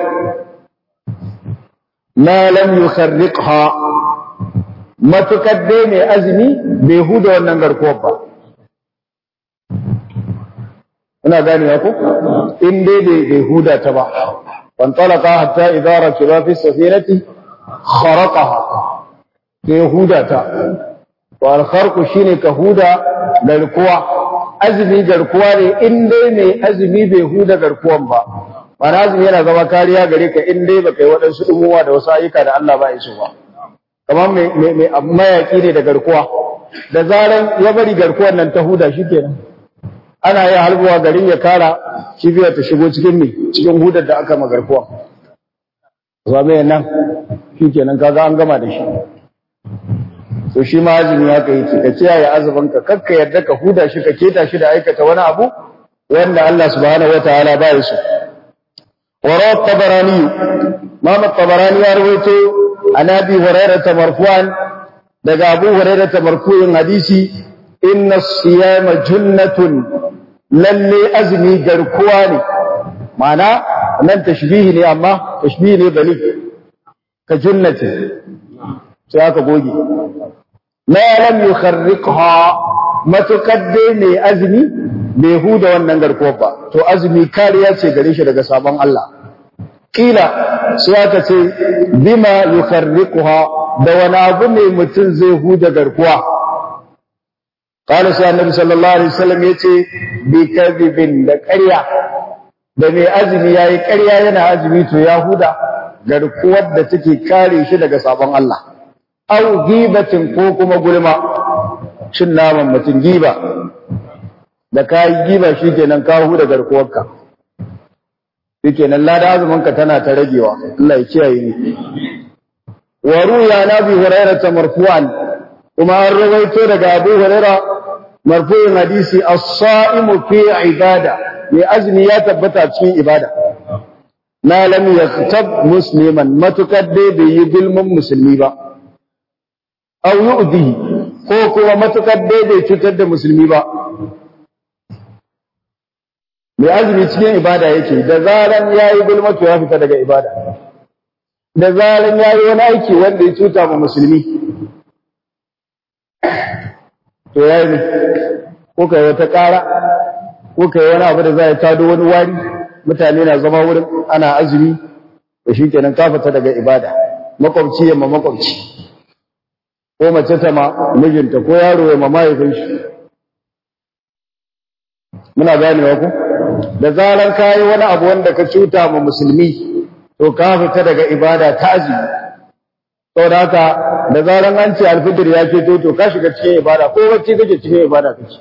ma lam yukharriqha matukar dai mai azumi bai huda wannan garkuwar ba ina ganewa ko in dai bai huda ta ba fantalaka hatta idza rakiba fi safinati kharaqaha sai huda ta to al shine ka huda garkuwa azumi garkuwa ne in dai mai azumi bai huda garkuwan ba mana azumi yana zama kariya gare ka in dai baka yi waɗansu ɗumuwa da wasu ayyuka da Allah ba ya so ba kamar mai mayaki ne da garkuwa da zaran ya bari garkuwan nan ta huda shi kenan ana yin halbuwa garin ya kara kibiyar ta shigo cikin ne cikin hudar da aka magarkuwa zame nan shi kenan kaga an gama da shi to shi ma azumi haka yake ka kiyaye azumin ka kakka yadda ka huda shi ka keta shi da aikata wani abu wanda Allah subhanahu wataala ba ya so وروى الطبراني مام الطبراني يرويته عن ابي هريره مرفوعا daga abu hurairah marfu'in hadisi inna siyama junnatun lalle azmi garkuwa ne mana nan tashbihi ne amma tashbihi ne bali ka junnati sai aka goge ma lam yukharriqha matukadde ne azmi bai huda wannan garkuwar ba to azumi kariya ce gare shi daga sabon Allah kila sai aka ce bima yukharriquha da wani abu ne mutum zai huda garkuwa qala sai annabi sallallahu alaihi wasallam yace bi kadhibin da ƙarya da mai azumi yayi ƙarya yana azumi to ya huda garkuwar da take kare shi daga sabon Allah au gibatin ko kuma gulma cin naman mutum giba da ka yi giba shi kenan ka huda garkuwarka shi kenan lada azuminka tana ta ragewa Allah ya kiyaye ni wa ruya na bi hurairah ta marfu'an kuma an rawaito daga Abu Hurairah marfu'in hadisi as-sa'imu fi ibada mai azumi ya tabbata cikin ibada na lam yaktab musliman matukar dai bai yi gulmin musulmi ba aw yu'di ko kuma matukar dai bai cutar da musulmi ba mai azumi cikin ibada yake da zaran yayi gulma to ya fita daga ibada da zaran yayi wani aiki wanda ya cuta ma musulmi to yayi ko kai wata ƙara ko kai wani abu da za ya tado wani wari mutane na zama wurin ana azumi da shi kenan ka fita daga ibada makwabci yamma makwabci ko mace ta ma mijinta ko yaro ya ma mahaifin shi muna ganewa ku da zaran kayi wani abu wanda ka cuta ma musulmi to ka fita daga ibada ta azumi saboda haka da zaran an ce alfijir ya ce to ka shiga cikin ibada ko wacce kake cikin ibada kake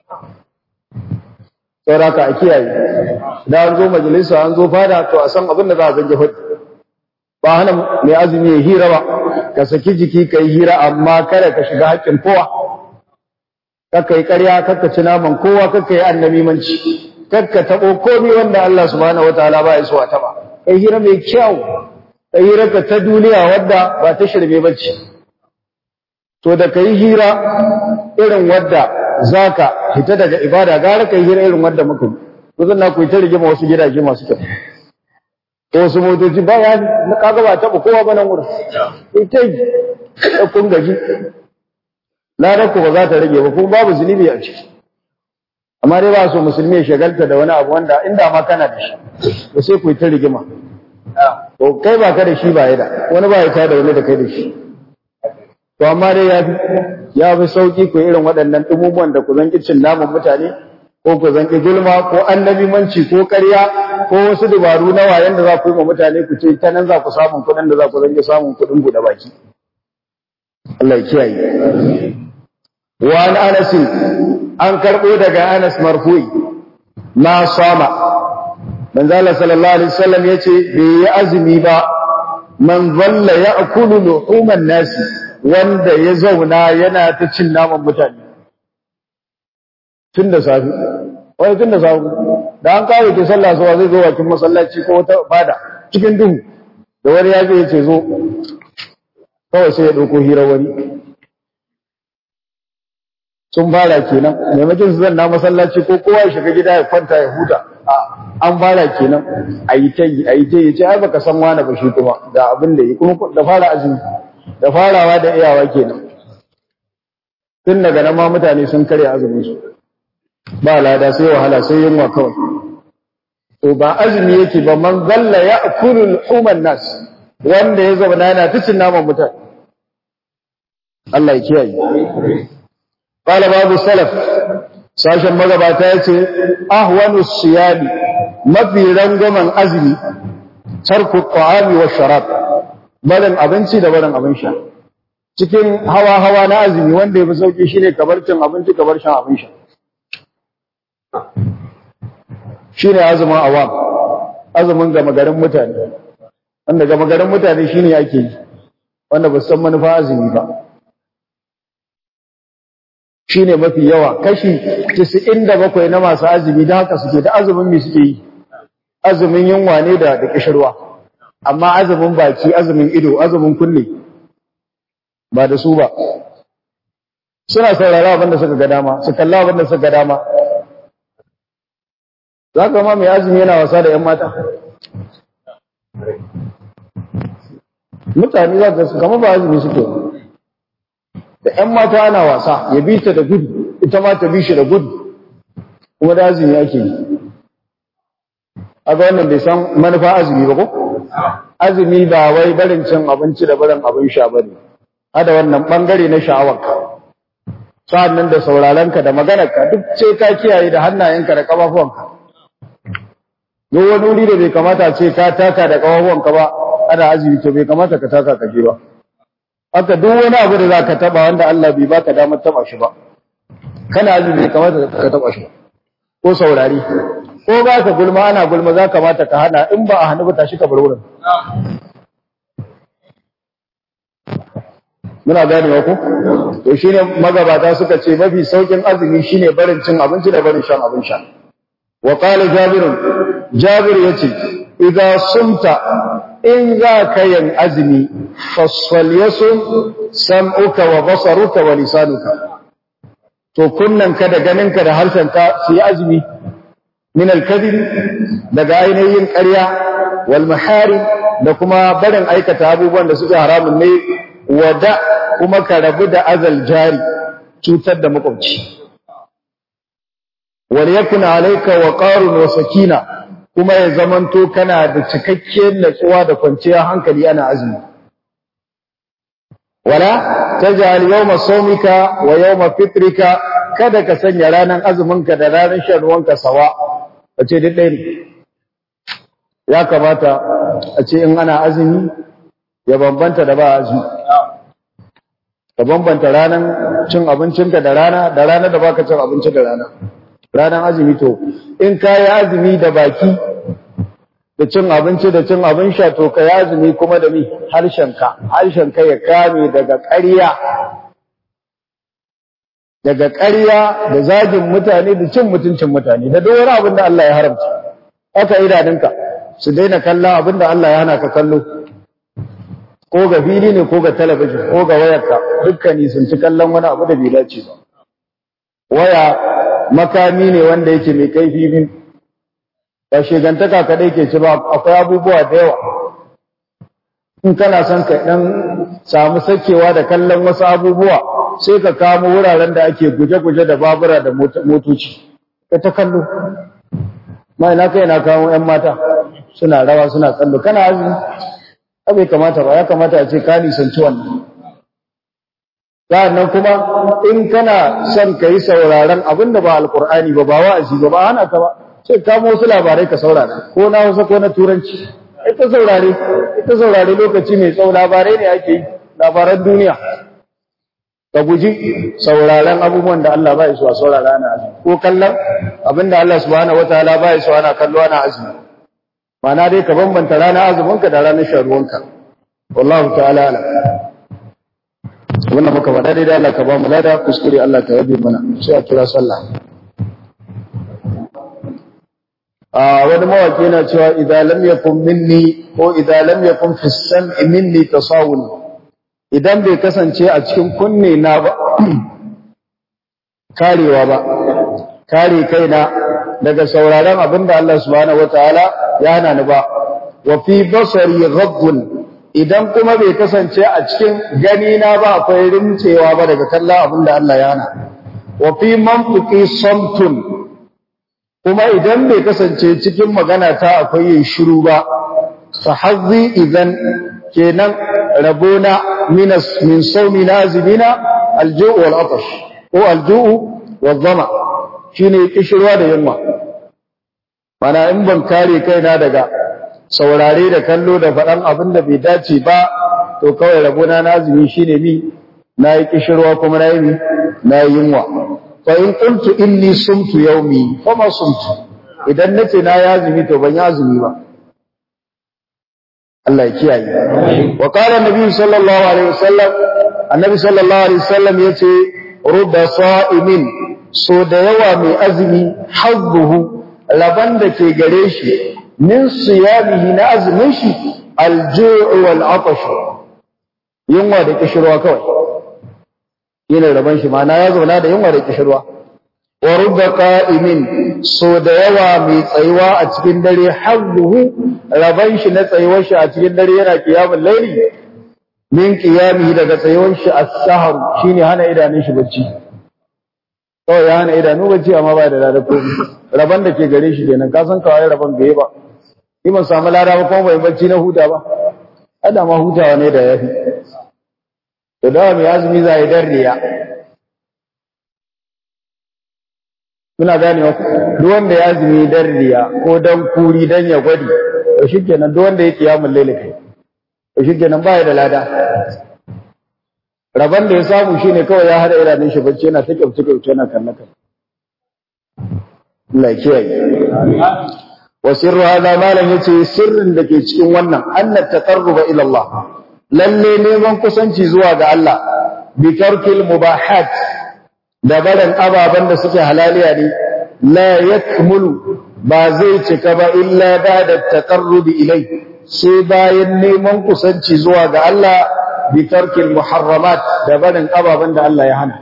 saboda haka a kiyaye da an zo majalisa an zo fada to a san abin da za a zage hudu ba hana mai azumi ya hira ba ka saki jiki ka yi hira amma kada ka shiga haƙƙin kowa kakka yi ƙarya kakka ci naman kowa kakka yi annabimanci kakka taɓo komai wanda Allah subhanahu wataala ba ya so a taɓa kai hira mai kyau kai hira ka ta duniya wadda ba ta shirme bace to da kai hira irin wadda zaka fita daga ibada gara kai hira irin wadda muka yi kuzan na ku ta rigima wasu gidaje masu kyau ko wasu motoci ba ya kaga ba taɓa kowa ba nan wurin ita yi kun gaji ladar ku ba za ta rage ba kuma babu zunubi a ciki amma dai ba so musulmi ya shagalta da wani abu wanda inda ma kana da shi ba sai ku yi ta rigima to kai ba ka da shi ba ya da wani ba ya ta da wani da kai da shi to amma dai ya fi ya fi sauki ku irin waɗannan ɗumumuwan da ku zan cin naman mutane ko ku zan gulma ko annabimanci ko ƙarya ko wasu dabaru na wayan da za ku yi ma mutane ku ce ta nan za ku samun kuɗin da za ku zan samun kuɗin buɗe baki Allah ya kiyaye wa an anas an karɓo daga anas marfu'i na sama manzo Allah sallallahu alaihi wasallam yace bai yi azumi ba man zalla ya'kulu luhuman nasi wanda ya zauna yana ta cin naman mutane tun da safi wani tun da safi da an kawo ke sallah zuwa zai zo wakin masallaci ko wata fada cikin duhu da wani ya ya ce zo kawai sai ya ɗauko hira wani sun fara kenan maimakon su zanna masallaci ko kowa ya shiga gida ya kwanta ya huta an fara kenan a yi ta yi a yi ta yi ce ai baka san wani ba shi kuma da abin da yi kuma da fara azumi da farawa da iyawa kenan tun daga nan ma mutane sun karya azumin su ba lada sai wahala sai yunwa kawai to ba azumi yake ba man zalla ya akulul human nas wanda ya zama yana ta cin naman mutane Allah ya kiyaye qala babu salaf sashen magabata yace ahwanu siyami mafi rangwamen azumi tarku ta'ami wa sharab barin abinci da barin abin sha cikin hawa hawa na azumi wanda yafi sauki shine kabar cin abinci kabar shan abin sha shine azumin awam azumin gama garin mutane wanda gama garin mutane shine ake yi wanda ba san manufa azumi ba shine mafi yawa kashi 97 na masu azumi da haka suke da azumin me suke yi azumin yunwa ne da da kishirwa amma azumin baki azumin ido azumin kunne ba da su ba suna saurara abinda suka ga dama su kalla abinda suka ga dama za ka ma mai azumi yana wasa da ‘yan mata mutane za ka kama ba azumi suke da ‘yan mata ana wasa ya bi ta da gudu ita ma ta bi shi da gudu kuma da azumi ake yi a ga wannan bai san manufa azumi ba ko azumi ba wai barin cin abinci da barin abin sha ba ne hada wannan bangare na sha'awarka sa'an nan da saurarenka da maganarka duk ce ka kiyaye da hannayenka da ƙafafuwanka duk wani wuri da bai kamata ce ka taka da ƙafafuwanka ba ana azumi to bai kamata ka taka ka je ba haka duk wani abu da za ka taba wanda Allah bai baka damar taba shi ba kana azumi bai kamata ka taba shi ba ko saurari ko ba ka gulma ana gulma za kamata ka hana in ba a hannu ba tashi ka bar wurin muna ganewa ko to shine magabata suka ce mafi saukin azumi shine barin cin abinci da barin shan abin sha wa qala jabir jabir yace idza sumta in za ka yin azumi fasfal yasum sam'uka wa basaruka wa lisanuka to kunnanka da ganinka da harshenka su yi azumi min al-kadhib daga ainihin ƙarya wal mahari da kuma barin aikata abubuwan da suke haramun ne wada kuma ka rabu da azal jari cutar da makwabci wal yakun alayka waqarun wa sakina kuma ya zamanto kana da cikakkiyar natsuwa da kwanciyar hankali ana azumi wala taj'al yawma sawmika wa yawma fitrika kada ka sanya ranar azuminka da ranar shan ruwanka sawa a ce duk ɗaya ne ya kamata a ce in ana azumi ya bambanta da ba azumi ka bambanta ranar cin abincinka da rana da rana da baka cin abinci da rana ranar azumi to in ka yi azumi da baki da cin abinci da cin abin sha to ka yi azumi kuma da mi harshenka harshenka ya kame daga ƙarya daga ƙarya da zagin mutane da cin mutuncin mutane da duk wani abin da Allah ya haramta haka idanunka su daina kallon abin da Allah ya hana ka kallo ko ga fili ne ko ga talabijin ko ga wayarka dukkani sun ci kallon wani abu da bai dace ba waya makami ne wanda yake mai kaifi biyu ba shegantaka kadai ke ci ba akwai abubuwa da yawa in kana son ka dan samu sakewa da kallon wasu abubuwa sai ka kamo wuraren da ake guje-guje da babura da motoci ka ta kallo ma ina kai na kawo yan mata suna rawa suna kallo kana azumi bai kamata ba ya kamata a ce ka nisanci wannan sa'annan kuma in kana son ka yi sauraron abin da ba alkur'ani ba ba wa'azi ba ba hana ka ba sai kamo wasu labarai ka saurara ko na hausa ko na turanci ita saurare ita saurare lokaci mai tsawo labarai ne ake yi labaran duniya ka guji sauraron abubuwan da Allah ba ya so a saurara ana azumi ko kallon abin da Allah subhanahu wataala ba ya so ana kallo ana azumi ma'ana dai ka bambanta ranar azuminka da ranar sharuwanka wallahu ta'ala alam wannan muka faɗa dai da Allah ka ba mu lada kuskure Allah ka yabe mana sai a kira sallah a wani mawaki yana cewa idza lam yakun minni ko idza lam yakun fi sam'i minni tasawun idan bai kasance a cikin kunne na ba karewa ba kare kaina daga sauraron abinda Allah subhanahu wataala ya hana ni ba wa fi basari ghaddun idan kuma bai kasance a cikin gani na ba akwai rincewa ba daga kallon abinda Allah ya hana wa fi manfuqi samtun kuma idan bai kasance cikin magana ta akwai yin shiru ba fa hazzi idan kenan rabona minas min sawmi nazibina alju'u wal atash ko alju'u wal dhama shine kishirwa da yunwa mana in ban kare kaina daga saurare da kallo da faɗan abin da bai dace ba to kawai rabona na azumi shine mi na yi kishirwa kuma na yi mi na yi yunwa fa in qultu inni sumtu yawmi fa ma sumtu idan nace na yi azumi to ban yi azumi ba Allah ya kiyaye wa qala annabi sallallahu alaihi wasallam annabi sallallahu alaihi wasallam yace rubba sa'imin so da yawa mai azumi hazzuhu laban da ke gare shi min siyamihi na azumin shi alju'u wal atash yunwa da kishirwa kawai yana raban shi ma'ana ya zauna da yunwa da kishirwa wa rubba qa'imin so da yawa mai tsayuwa a cikin dare hazzuhu raban shi na tsayuwar shi a cikin dare yana qiyamul layli min qiyamihi daga tsayuwar shi as-sahar shine hana idanun shi bacci kawai ya hana idanu bacci amma ba da lada ko raban da ke gare shi kenan ka san kawai raban bai ba ni ban samu lada ba kuma bai bacci na huta ba ada ma hutawa ne da yafi to da mai azumi za yi darriya kuna gane wa duk wanda ya azumi darriya ko dan kuri dan ya gwadi to shikenan duk wanda ya kiyamul laili kai to shikenan ba ya da lada Rabon da ya samu shi ne kawai ya hada idanun shi bacci yana ta kyautu kyautu yana kan naka. Allah kiyaye. Wa sirru hada malam yace sirrin da ke cikin wannan annat taqarruba ila Allah. Lalle neman kusanci zuwa ga Allah bi tarkil mubahat da barin ababen da suke halaliya ne la yakmulu ba zai cika ba illa ba da taqarrubi ilai sai bayan neman kusanci zuwa ga Allah بترك المحرمات دبن أبابا دا الله يهنا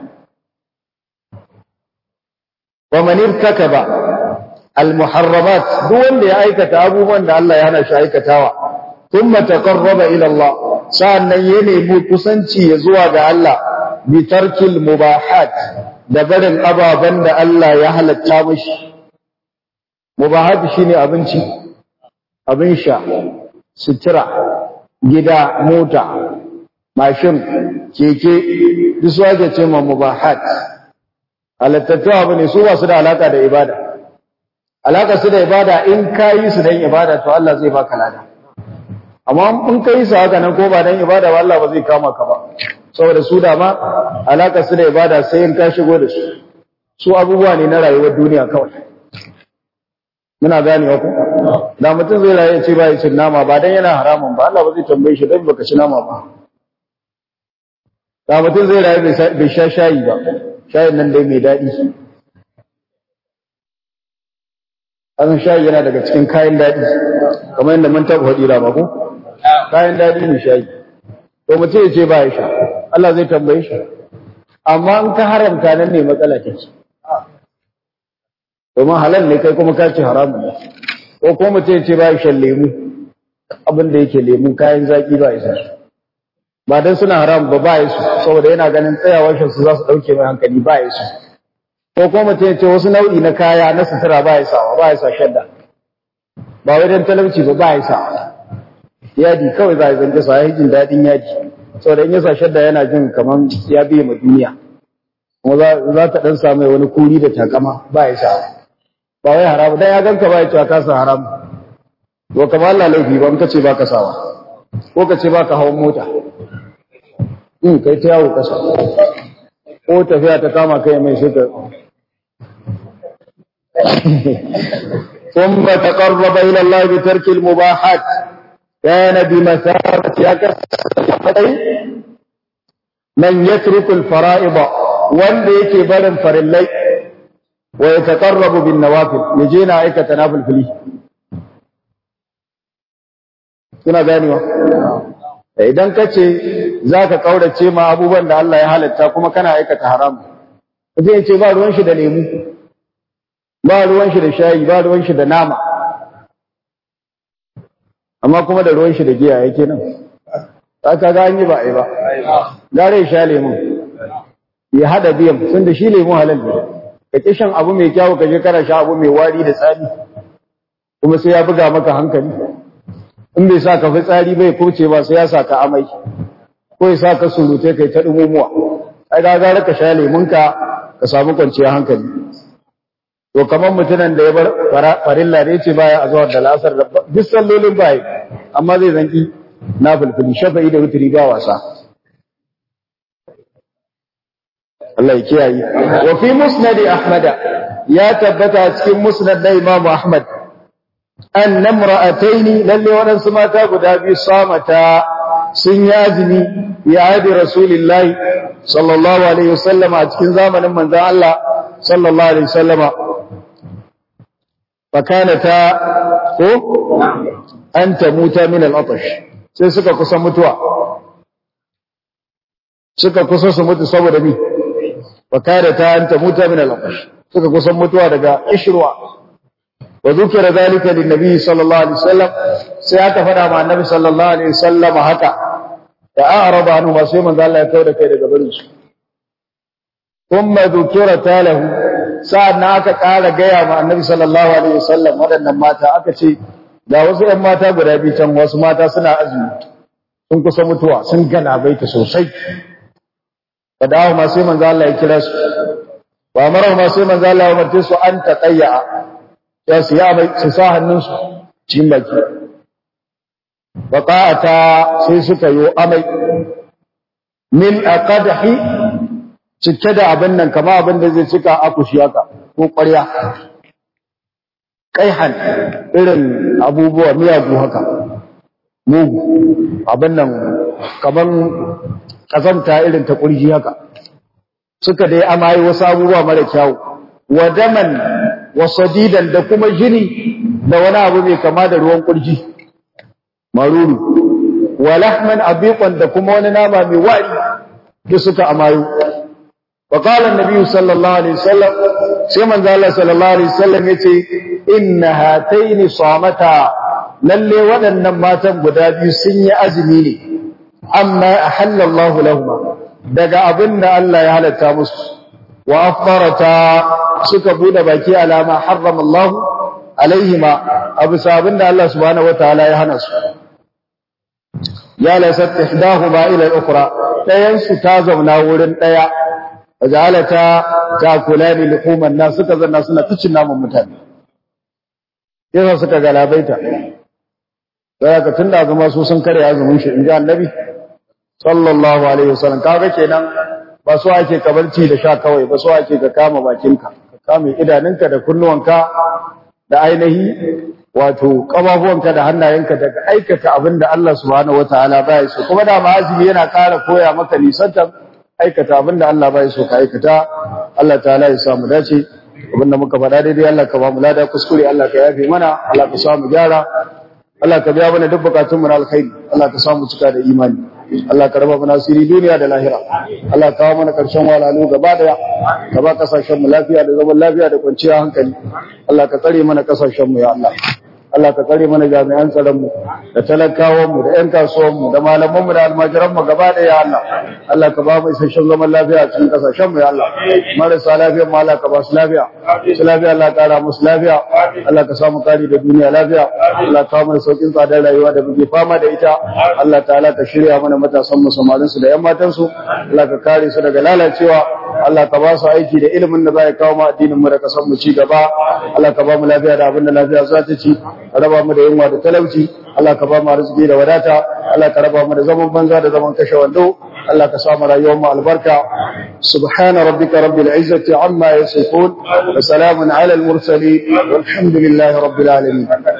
ومن ارتكب المحرمات دون دي آيكة أبوبا دا الله يهنا شايكة تاوى ثم تقرب إلى الله سألنا ينمو كسنتي يزوى دا الله بترك المباحات دبن أبابا دا الله يهلا التامش مباحات شيني أبنشي أبنشا سترة gida mota mashin keke duk su ake ce ma mubahat halittattu abu ne su ba su da alaka da ibada alaka su da ibada in ka yi su don ibada to Allah zai baka lada amma in ka yi su haka nan ko ba don ibada ba Allah ba zai kama ka ba saboda su da ma alaka su da ibada sai in ka shigo da su su abubuwa ne na rayuwar duniya kawai muna ganewa ku da mutum zai rayu ce ba ya cin nama ba dan yana haramun ba Allah ba zai tambaye shi dan baka ci nama ba da mutum zai rayu bai sha shayi ba shayin nan dai mai daɗi an shayi yana daga cikin kayan daɗi kamar yadda mun taɓa faɗi ba ko kayan daɗi ne shayi to mutum ya ce ba ya sha Allah zai tambaye shi amma in ka haramta nan ne matsala take domin halal ne kai kuma ka ce haramun ne ko kuma mutum ya ce ba ya shan lemu abin da yake lemu kayan zaki ba ya sa ba dan suna haram ba ba ya su saboda yana ganin tsayawar shi su za su dauke mai hankali ba ya su ko kuma mutum ya ce wasu nau'i na kaya na sutura ba ya sawa ba ya sa shadda ba wai dan talauci ba ba ya sa yadi kawai za a zance sa ya jin daɗin yadi saboda in ya sa shadda yana jin kamar ya biye ma duniya kuma za ta dan samu wani kuri da takama ba ya sa ba wai haramu dan ya ganka ba ya cewa ka sa haramu to kamar Allah laifi ba in ka ce ba ka sawa ko ka ce ba ka hawan mota in kai ta yawo kasa ko tafiya ta kama kai mai shi ka ثم تقرب إلى الله بترك المباحات كان بمثابة من يترك الفرائض wanda yake barin farillai wa yataqarrabu bin nawafil yaje na aikata nafil fili kuna ganewa idan kace zaka kaurace ma abubuwan da Allah ya halatta kuma kana aikata haram kaje yace ba ruwan shi da lemu ba ruwan shi da shayi ba ruwan shi da nama amma kuma da ruwan shi da giya yake nan aka ga an yi ba ai ba gare sha lemu ya hada biyan sun da shi lemu halal ne ka kishin abu mai kyawu ka je kana sha abu mai wari da tsari kuma sai ya buga maka hankali in bai sa ka fi tsari bai kuce ba sai ya sa ka amai ko ya sa ka surute kai ta dumumuwa ai ga gara ka sha lemunka ka samu kwanciyar hankali to kamar mutumin da ya bar farilla da yace baya a zuwa da lasar da duk sallolin bai amma zai zanki na fulfuli shafa'i da wutri ba wasa Allah ya kiyaye wa fi musnad ahmad ya tabbata cikin musnad da Imam Ahmad an namra'ataini lalle waɗansu mata guda biyu samata sun yi azumi ya hadi rasulullahi sallallahu alaihi wasallam a cikin zamanin manzon Allah sallallahu alaihi wasallama fakanata ko an tamuta min al-atash sai suka kusa mutuwa suka kusa su mutu saboda mi fakanata an tamuta min al-atash suka kusa mutuwa daga ishruwa wa dhukira dhalika lin-nabi sallallahu alaihi wasallam sai aka fada ma annabi sallallahu alaihi wasallam haka da a'raba anhu ma sai manzo Allah ya kawo da kai daga barin su thumma dhukira talahu sa'an aka ƙara gaya ma annabi sallallahu alaihi wasallam waɗannan mata aka ce da wasu ‘yan mata guda biyu can wasu mata suna azumi sun kusa mutuwa sun galabaita sosai da dawo ma sai manzo Allah ya kira su ba mara ma sai manzo Allah ya umarce su an taqayya ya su ya mai su sa hannunsu cikin baki baqa'ata sai suka yi amai min aqadhi cike da abin nan kama abin da zai cika akushi haka ko ƙwarya ƙaihan irin abubuwa miyagu haka mugu abin nan kaman ƙazamta irin ta ƙurji haka suka dai amayi wasu abubuwa mara kyawu wa daman wa sadidan da kuma jini da wani abu mai kama da ruwan ƙurji maruru wa lahman abiqan da kuma wani nama mai wari da suka amayo وقال النبي صلى الله عليه وسلم سيما قال صلى الله عليه وسلم يتي إن هاتين صامتا للي ودن ماتا قدابي سني أزميني أما أحل الله لهما دقى أبن ألا يهل التامس وأفطرتا سكبون باكي على ما حرم الله عليهما أبو سابن الله سبحانه وتعالى يهنس يا لست إحداهما إلى الأخرى لا ينسو تازمنا ورن لا wajalata takulani luhuman nas suka zanna suna tucin namun mutane yasa suka galabaita sai ka tunda zama su sun kare azumin shi inji annabi sallallahu alaihi wasallam kaga kenan ba so ake kabarci da sha kawai ba so ake ka kama bakinka ka kame idanunka da kunnuwanka da ainihi wato kafafuwanka da hannayenka daga aikata abin da Allah subhanahu wataala baya so kuma da ma azumi yana ƙara koya maka nisantar aikata abinda Allah bai so ka aikata Allah ta'ala ya samu dace abinda muka faɗa daidai Allah ka ba mu lada kuskure Allah ka yafe mana Allah ka samu gyara Allah ka biya mana duk bukatun mu na alkhairi Allah ka samu cika da imani Allah ka raba mana asiri duniya da lahira Allah ka kawo mana karshen walalu gaba daya ka ba kasashen mu lafiya da zaman lafiya da kwanciyar hankali Allah ka tsare mana kasashen mu ya Allah Allah ka tsare mana jami'an tsaronmu da talakawanmu da 'yan kasuwanmu da malamanmu da almajiranmu gaba da ya Allah Allah ka ba mu isasshen zaman lafiya a cikin kasashenmu ya Allah marasa lafiya ma Allah ka ba su lafiya su lafiya Allah ka kara musu lafiya Allah ka samu kari da duniya lafiya Allah ka mana saukin tsadar rayuwa da muke fama da ita Allah ta'ala ka shirya mana matasan mu samarin su da 'yan matan su Allah ka kare su daga lalacewa Allah ka ba su aiki da ilimin da za ya kawo mu addinin mu da kasan mu ci gaba Allah ka ba mu lafiya da abin da lafiya za ta ci raba mu da yunwa da talauci Allah ka ba mu arziki da wadata Allah ka raba mu da zaman banza da zaman kashe wando Allah ka sa mu rayuwar mu albarka subhana rabbika rabbil izzati amma yasifun wa salamun ala al mursalin walhamdulillahi rabbil alamin